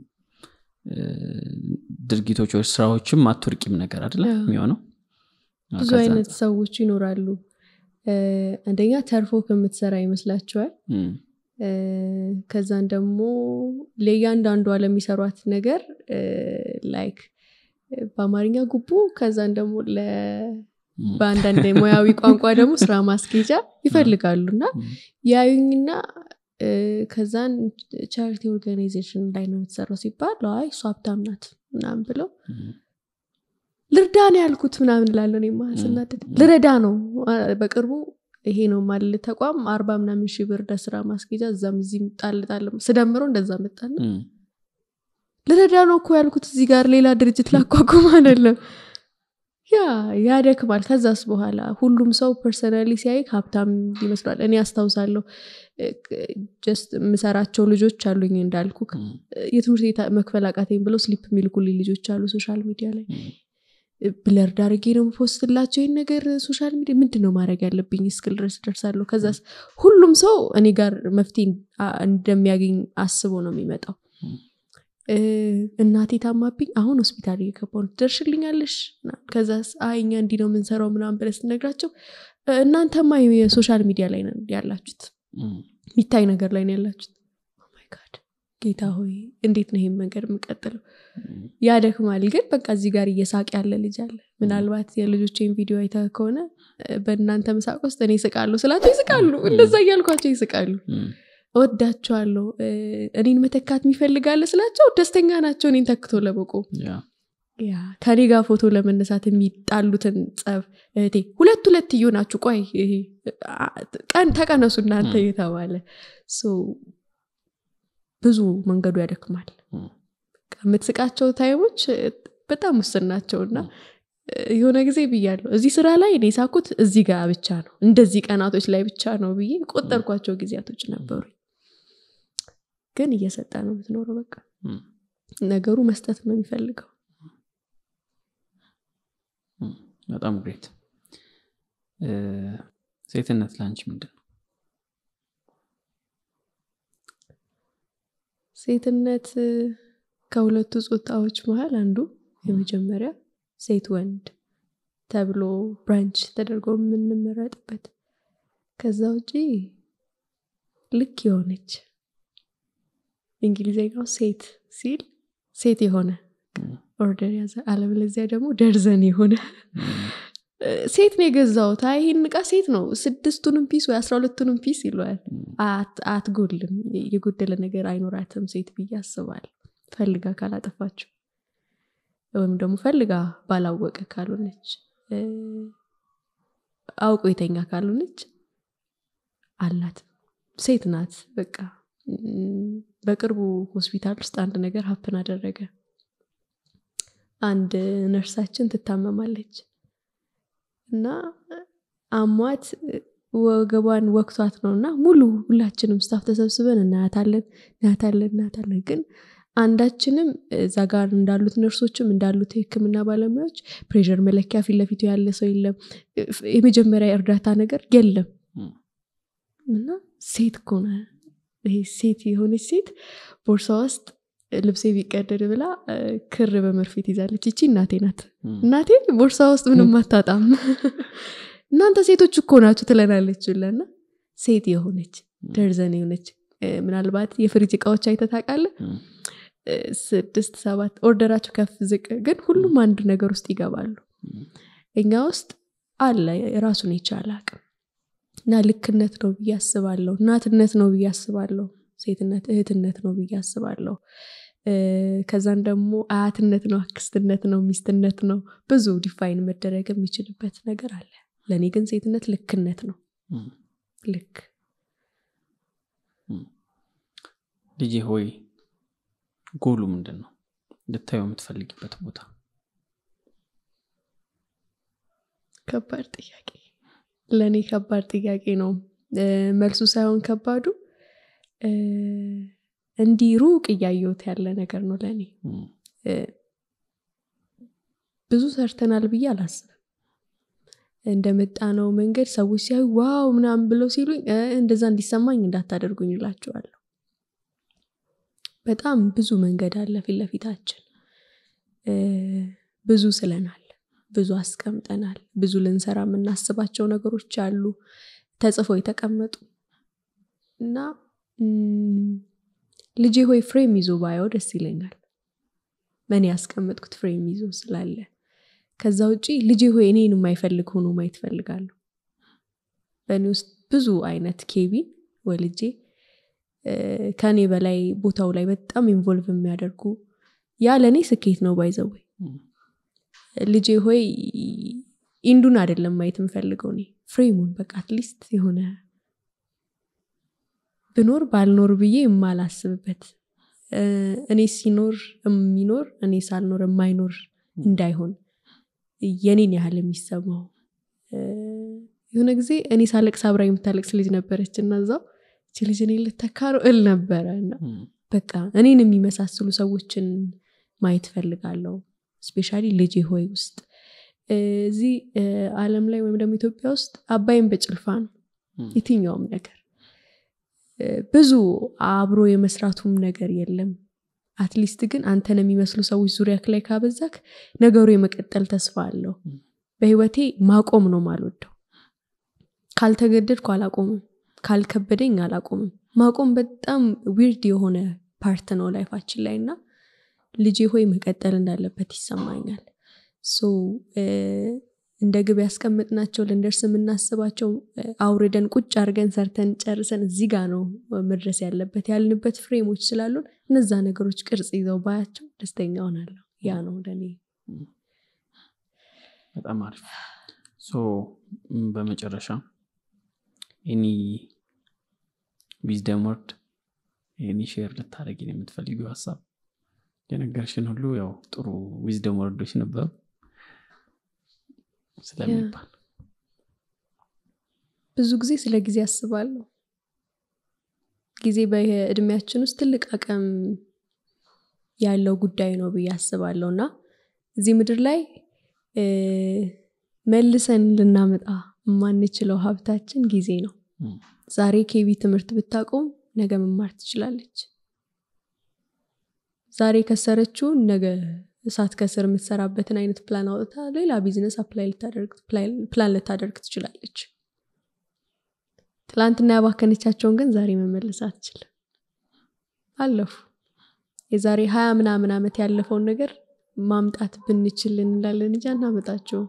እ፣ ድርጊቶች ወይ ስራዎችም አትወርቂም ነገር አይደለ አዎ። የሚሆነው ብዙ ከዛ አይነት አንጻር። ሰዎች ይኖራሉ እ፣ አንደኛ ተርፎ ከምትሰራ ይመስላችኋል እም፣ እ፣ ከዛን ደግሞ ለእያንዳንዷ ለሚሰሯት ነገር ላይክ በአማርኛ ጉቦ ከዛን ደግሞ ለ- እም፣ በአንዳንድ ሙያዊ ቋንቋ ደግሞ ስራ ማስኬጃ ይፈልጋሉ እና እም፣ ያዩኝና እ፣ ከዛን ቻሪቲ ኦርጋናይዜሽን ላይ ነው የምትሰራው ሲባል አይ እሱ ሀብታም ናት ምናምን ብለው እም፣ ልርዳ ነው ያልኩት ምናምን ላለው እኔማ ስናደድ ም። ልረዳ ነው አ፣ በቅርቡ ይሄ ነው ማል ተቋም አርባ ምናምን ሺህ ብር ለስራ ማስጌጃ እዛም እዚህም ጣል ጣል ስደምረው እንደዛ መጣና እም፣ ልረዳ ነው እኮ ያልኩት እዚህ ጋር ሌላ ድርጅት ላቋቁም አይደለም ያ ያደክማል ከዛስ በኋላ ሁሉም ሰው ፐርሰናሊ ሲያይ ሀብታም ይመስሏል እኔ አስታውሳለሁ ጀስት የምሰራቸው ልጆች አሉኝ እንዳልኩ እም፣ የትምህርት ቤት መክፈል አቃተኝ ብለው ስሊፕ የሚልኩልኝ ልጆች አሉ ሶሻል ሚዲያ ላይ እም፣ ብለርድ አድርጌ ነው ፖስትላቸው ይህን ነገር ሶሻል ሚዲያ ምንድን ነው ማድረግ ያለብኝ እስክል ድረስ ደርሳለሁ ከዛ ሁሉም ሰው እኔ ጋር መፍትሄ አ- እንደሚያገኝ አስቦ ነው የሚመጣው ም። እ፣ እናቴ ታማብኝ አሁን ሆስፒታል እየገባሁ ነው ትደርሽልኛለሽ ምናምን። ከዛ አይ እኛ እንዲህ ነው የምንሰራው ምናምን ብለህ ስትነግራቸው እ፣ እናንተማ የሶሻል ሚዲያ ላይ ነው ያላችሁት እም፣ የሚታይ ነገር ላይ ነው ያላችሁት Oh my God። ጌታ ሆይ እንዴት ነው ይሄን መንገድ የምቀጥለው እም፣ ያደክማል ግን በቃ እዚህ ጋር እየሳቅ ያለ ልጅ አለ ምናልባት የልጆቼን ቪዲዮ አይተ ከሆነ እ፣ በእናንተ መሳቅ ውስጥ እኔ ይስቃሉ ስላቸው ይስቃሉ እንደዛ እያልኳቸው ይስቃሉ እም፣ እወዳቸዋለሁ እ፣ እኔን መተካት የሚፈልጋለ ስላቸው ደስተኛ ናቸው እኔን ተክቶ ለመቆም ያ፣ ያ ከኔ ጋር ፎቶ ለመነሳት የሚጣሉትን ጸብ እህቴ ሁለት ሁለት እየሆናችሁ ቆይ ይሄ አ- ቀን ተቀነሱ እናንተ ም። እየተባለ ሶ ብዙ መንገዱ ያደክማል እም፣ በቃ የምትስቃቸው ታይሞች እ፣ በጣም ውስን ናቸው እና ም። እ፣ የሆነ ጊዜ ብያለሁ እዚህ ስራ ላይ እኔ ሳኩት እዚህ ጋር ብቻ ነው እንደዚህ ቀናቶች ላይ ብቻ ነው ብዬ ቆጠርኳቸው ጊዜያቶች ነበሩ ግን እየሰጠ ነው የምትኖረው በቃ እም፣ ነገሩ መስጠት ነው የሚፈልገው እም። በጣም ግሬት እ፣ ሴትነት ለአንቺ ምንድን ነው ሴትነት እ፣ ከሁለቱ ጾታዎች መሀል አንዱ የመጀመሪያ ሴት ወንድ ተብሎ ብራንች ተደርጎ የምንመረጥበት ከዛ ውጪ ልክ የሆነች እንግሊዝኛው ሴት ሲል ሴት የሆነ እም፣ ኦርደር ያዘ አለበለዚያ ደግሞ ደርዘን የሆነ እም፣ እ፣ ሴት ነው የገዛሁት አይ ይህን እቃ ሴት ነው ስድስቱንም ፒስ ወይ አስራ ሁለቱንም ፒስ ይለዋል እም፣ አት- አትጎልም የጎደለ ነገር አይኖራትም ሴት ብዬ አስባለሁ ፈልጋ ካላጠፋችው ወይም ደግሞ ፈልጋ ባላወቀ ካልሆነች እ፣ አውቆ የተኛ ካልሆነች አላት ሴት ናት በቃ እም፣ በቅርቡ ሆስፒታል ውስጥ አንድ ነገር ሀፕን አደረገ አንድ ነርሳችን ትታመማለች እና አሟት ወገቧን ወቅቷት ነው እና ሙሉ ሁላችንም ስታፍ ተሰብስበን እናያታለን እናያታለን እናያታለን ግን አንዳችንም እዛ ጋር እንዳሉት ነርሶችም እንዳሉት የህክምና ባለሙያዎች ፕሬር መለኪያ ፊት ለፊቱ ያለ ሰው የለም የመጀመሪያ እርዳታ ነገር የለም እም፣ እና ሴት ከሆነ ይሄ ሴት የሆነች ሴት ቦርሳ ውስጥ ልብሴ ቢቀደድ ብላ እ፣ ክር በመርፌ ትይዛለች ይቺ እናቴ ናት እም፣ እናቴ ቦርሳ ውስጥ ምንም አታጣም እናንተ ሴቶች እኮ ናችሁ ትለናለች ብለና ሴት የሆነች ደርዘን የሆነች እ፣ ምናልባት የፍሪጅ እቃዎች አይተህ ታውቃለህ እም፣ እ፣ ስድስት ሰባት ኦርደራቸው ከፍ ዝቅ ግን ሁሉም አንድ ነገር ውስጥ ይገባሉ እም፣ እኛ ውስጥ አለ ራሱን የቻለ አቅም እና ልክነት ነው ብዬ አስባለሁ እናትነት ነው ብዬ አስባለሁ ሴትነት እህትነት ነው ብዬ አስባለሁ እ፣ ከዛን ደግሞ አያትነት ነው አክስትነት ነው ሚስትነት ነው ብዙ ዲፋይን መደረግ የሚችልበት ነገር አለ ለእኔ ግን ሴትነት ልክነት ነው እም። ልክ ልጄ ሆይ ጎሉ ምንድን ነው ልታየው የምትፈልጊበት ቦታ ከባድ ጥያቄ ለእኔ ከባድ ጥያቄ ነው እ፣ መልሱ ሳይሆን ከባዱ እ፣ እንዲህ ሩቅ እያየሁት ያለ ነገር ነው ለእኔ እም፣ እ፣ ብዙ ሰርተናል ብዬ አላስብም እንደመጣ ነው መንገድ ሰዎች ሲያዩ ዋው ምናምን ብለው ሲሉኝ እ፣ እንደዛ እንዲሰማኝ እንዳታደርጉኝ እላቸዋለሁ በጣም ብዙ መንገድ አለ ፊት ለፊታችን እ፣ ብዙ ስለናል ብዙ አስቀምጠናል ብዙ ልንሰራ የምናስባቸው ነገሮች አሉ ተጽፎ የተቀመጡ እና ም፣ ልጄ ሆይ ፍሬም ይዞ ባየው ደስ ይለኛል እኔ ያስቀመጥኩት ፍሬም ይዞ ስላለ ከዛ ውጪ ልጄ ሆይ እኔን የማይፈልግ ሆኖ ማየት ፈልጋለሁ በእኔ ውስጥ ብዙ አይነት ኬቢን ወልጄ እ፣ ከእኔ በላይ ቦታው ላይ በጣም ኢንቮልቭ የሚያደርጉ ያ ለእኔ ስኬት ነው ባይዘወይ እም፣ ልጄ ሆይ ኢንዱን አይደለም ማየት የምፈልገው እኔ ፍሬሙን በቃ አትሊስት የሆነ ብኖር ባልኖር ብዬ የማላስብበት እ፣ እኔ ሲኖር የሚኖር እኔ ሳልኖር የማይኖር እንዳይሆን የኔን ያህል የሚሰማው እ፣ የሆነ ጊዜ እኔ ሳለቅስ አብራ የምታለቅስ ልጅ ነበረች እና እዛው እቺ ልጅ እኔ ልተካ ነው እል ነበረ እና እም፣ በቃ እኔን የሚመሳስሉ ሰዎችን ማየት ፈልጋለሁ ስፔሻሊ ልጄ ሆይ ውስጥ እዚህ እ፣ አለም ላይ ወይም ደግሞ ኢትዮጵያ ውስጥ አባይን በጭልፋ ነው እም፣ የትኛውም ነገር እ፣ ብዙ አብሮ የመስራቱም ነገር የለም አትሊስት ግን አንተን የሚመስሉ ሰዎች ዙሪያ ላይ ካበዛክ ነገሩ የመቀጠል ተስፋ አለው በህይወቴ ማቆም ነው ማልወደው ካልተገደድኩ አላቆምም ካልከበደኝ አላቆምም ማቆም በጣም ዊርድ የሆነ ፓርት ነው ላይፋችን ላይ እና ልጄ ሆይ መቀጠል እንዳለበት ይሰማኛል ሶ እንደ ግብ ያስቀምጥናቸው ልንደርስ የምናስባቸው አውርደን ቁጭ አድርገን ሰርተን ጨርሰን እዚህ ጋ ነው መድረስ ያለበት ያልንበት ፍሬሞች ስላሉን እነዛ ነገሮች ቅርጽ ይዘው ባያቸው ደስተኛ ሆናለሁ ያ ነው ለእኔ በጣም አሪፍ ሶ በመጨረሻ ኤኒ ዊዝደም ወርድ ኤኒ ሼር ልታደረጊን የምትፈልጊው ሀሳብ የነገርሽን ሁሉ ያው ጥሩ ዊዝደም ወርዶች ነበሩ ስለሚባል ብዙ ጊዜ ስለ ጊዜ አስባለሁ ጊዜ በእድሜያችን ውስጥ ትልቅ አቅም ያለው ጉዳይ ነው ብዬ አስባለሁ እና እዚህ ምድር ላይ መልሰን ልናመጣ የማንችለው ሀብታችን ጊዜ ነው ዛሬ ኬቢ ትምህርት ብታቆም ነገ መማር ትችላለች ዛሬ ከሰረችውን ነገ እሳት ከስር የምትሰራበትን አይነት ፕላን አውጥታ ሌላ ቢዝነስ አፕላይ ፕላን ልታደርግ ትችላለች ትላንትና ያባከነቻቸውን ግን ዛሬ መመለስ አትችልም አለፉ የዛሬ ሀያ ምናምን ዓመት ያለፈውን ነገር ማምጣት ብንችል እንላለን እንጂ አናመጣቸው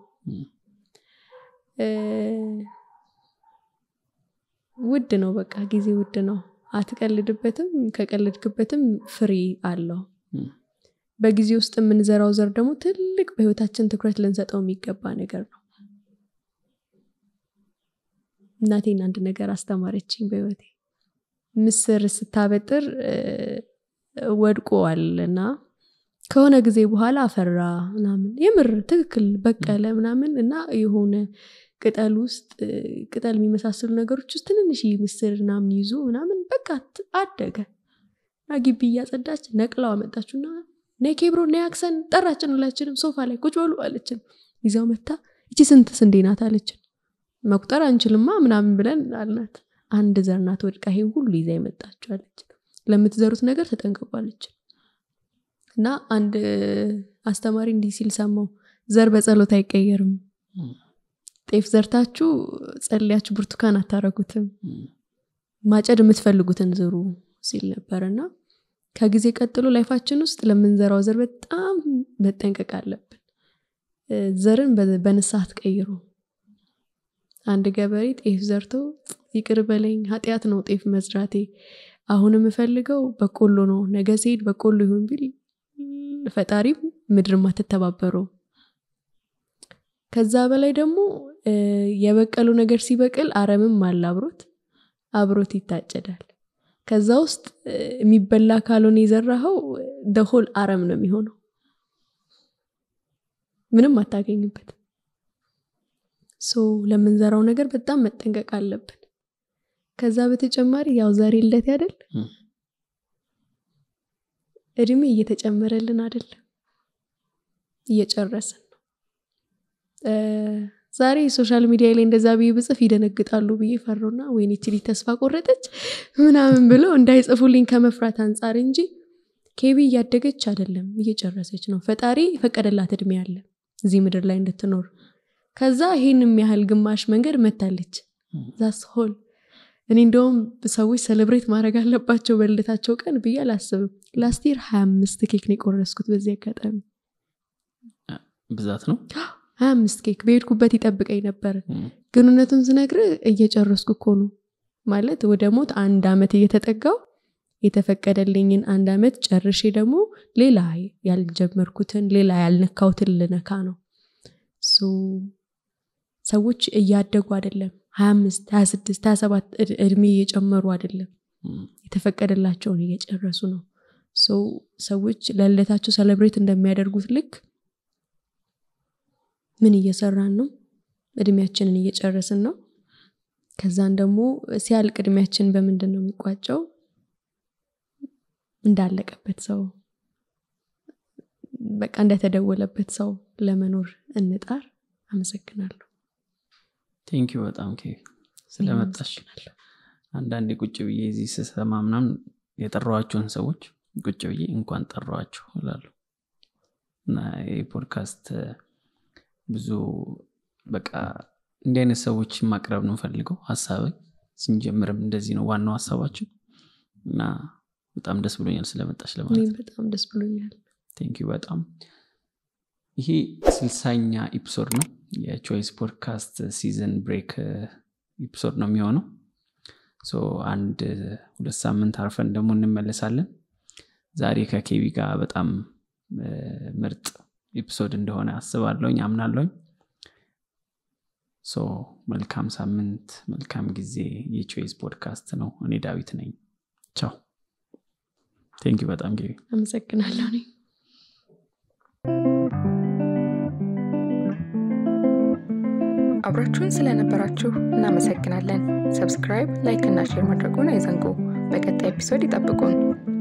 ውድ ነው በቃ ጊዜ ውድ ነው አትቀልድበትም ከቀልድክበትም ፍሬ አለው በጊዜ ውስጥ የምንዘራው ዘር ደግሞ ትልቅ በህይወታችን ትኩረት ልንሰጠው የሚገባ ነገር ነው እናቴን አንድ ነገር አስተማረችኝ በህይወቴ ምስር ስታበጥር ወድቆዋል እና ከሆነ ጊዜ በኋላ አፈራ ምናምን የምር ትክክል በቀለ ምናምን እና የሆነ ቅጠል ውስጥ ቅጠል የሚመሳሰሉ ነገሮች ውስጥ ትንንሽ ምስር ምናምን ይዞ ምናምን በቃ አደገ እና ግቢ እያጸዳች ነቅላው አመጣችሁና ነይ ኬብሮ ነይ አክሰን ጠራችን ሁላችንም ሶፋ ላይ ቁጭ በሉ አለችን ይዘው መታ እቺ ስንት ስንዴ ናት አለችን መቁጠር አንችልማ ምናምን ብለን አልናት አንድ ዘር ናት ወድቃ ይሄ ሁሉ ይዛ የመጣችው አለችን ለምትዘሩት ነገር ተጠንቅቋለች እና አንድ አስተማሪ እንዲህ ሲል ሰማው ዘር በጸሎት አይቀየርም ጤፍ ዘርታችሁ ጸልያችሁ ብርቱካን አታረጉትም ማጨድ የምትፈልጉትን ዝሩ ሲል ነበር እና ከጊዜ ቀጥሎ ላይፋችን ውስጥ ለምንዘራው ዘር በጣም መጠንቀቅ አለብን ዘርን በንስሐ አትቀይሩ አንድ ገበሬ ጤፍ ዘርቶ ይቅር በለኝ ኃጢአት ነው ጤፍ መዝራቴ አሁን የምፈልገው በቆሎ ነው ነገ ሲሄድ በቆሎ ይሁን ቢል ፈጣሪም ምድርም አትተባበረው ከዛ በላይ ደግሞ የበቀሉ ነገር ሲበቅል አረምም አለ አብሮት አብሮት ይታጨዳል ከዛ ውስጥ የሚበላ ካልሆነ የዘራኸው ደሆል አረም ነው የሚሆነው ምንም አታገኝበት ሶ ለምንዘራው ነገር በጣም መጠንቀቅ አለብን ከዛ በተጨማሪ ያው ዛሬ ልደት ያደል እድሜ እየተጨመረልን አይደለም እየጨረስን ነው ዛሬ ሶሻል ሚዲያ ላይ እንደዛ ብዬ ብጽፍ ይደነግጣሉ ብዬ ፈሮና ወይኔ ችሊ ተስፋ ቆረጠች ምናምን ብለው እንዳይጽፉልኝ ከመፍራት አንጻር እንጂ ኬቢ እያደገች አይደለም እየጨረሰች ነው ፈጣሪ የፈቀደላት እድሜ አለ እዚህ ምድር ላይ እንድትኖር ከዛ ይህን የሚያህል ግማሽ መንገድ መታለች ዛስ ሆል እኔ እንደውም ሰዎች ሰለብሬት ማድረግ አለባቸው በልደታቸው ቀን ብዬ አላስብም ላስቲር ሀያ አምስት ኬክ ነው የቆረስኩት በዚህ አጋጣሚ ብዛት ነው ሀያ አምስት ኬክ በሄድኩበት ይጠብቀኝ ነበር ግንኙነቱን ስነግር እየጨረስኩ እኮ ነው ማለት ወደ ሞት አንድ አመት እየተጠጋው የተፈቀደልኝን አንድ አመት ጨርሼ ደግሞ ሌላ ያልጀመርኩትን ሌላ ያልነካውትን ልነካ ነው ሰዎች እያደጉ አይደለም ሀያ አምስት ሀያ ስድስት ሀያ ሰባት እድሜ እየጨመሩ አይደለም የተፈቀደላቸውን እየጨረሱ ነው ሰዎች ለልደታቸው ሰለብሬት እንደሚያደርጉት ልክ ምን እየሰራን ነው እድሜያችንን እየጨረስን ነው ከዛን ደግሞ ሲያልቅ እድሜያችን በምንድን ነው የሚቋጨው እንዳለቀበት ሰው በቃ እንደተደወለበት ሰው ለመኖር እንጣር አመሰግናለሁ ቴንኪ በጣም ስለመጣሽ አንዳንዴ ቁጭ ብዬ እዚህ ስሰማ ምናምን የጠራዋቸውን ሰዎች ቁጭ ብዬ እንኳን ጠራዋችሁ እላለሁ እና ይህ ፖድካስት ብዙ በቃ እንዲህ አይነት ሰዎችን ማቅረብ ነው ፈልገው ሀሳብ ስንጀምርም እንደዚህ ነው ዋናው ሀሳባችን እና በጣም ደስ ብሎኛል ስለመጣች ለማለት እኔም በጣም ደስ ብሎኛል ቴንኪዩ በጣም ይሄ ስልሳኛ ኤፒሶድ ነው የቾይስ ፖድካስት ሲዝን ብሬክ ኤፒሶድ ነው የሚሆነው ሶ አንድ ሁለት ሳምንት አርፈን ደግሞ እንመለሳለን ዛሬ ከኬቢ ጋር በጣም እ፣ ምርጥ ኤፒሶድ እንደሆነ አስባለሁኝ አምናለሁኝ ሶ መልካም ሳምንት መልካም ጊዜ የቾይስ ፖድካስት ነው እኔ ዳዊት ነኝ ቻው ቴንኪዩ በጣም ጌቢ አመሰግናለሁ እኔ አብራችሁን ስለነበራችሁ እናመሰግናለን። ሰብስክራይብ፣ ላይክ እና ሼር ማድረጉን አይዘንጉ። በቀጣይ ኤፒሶድ ይጠብቁን።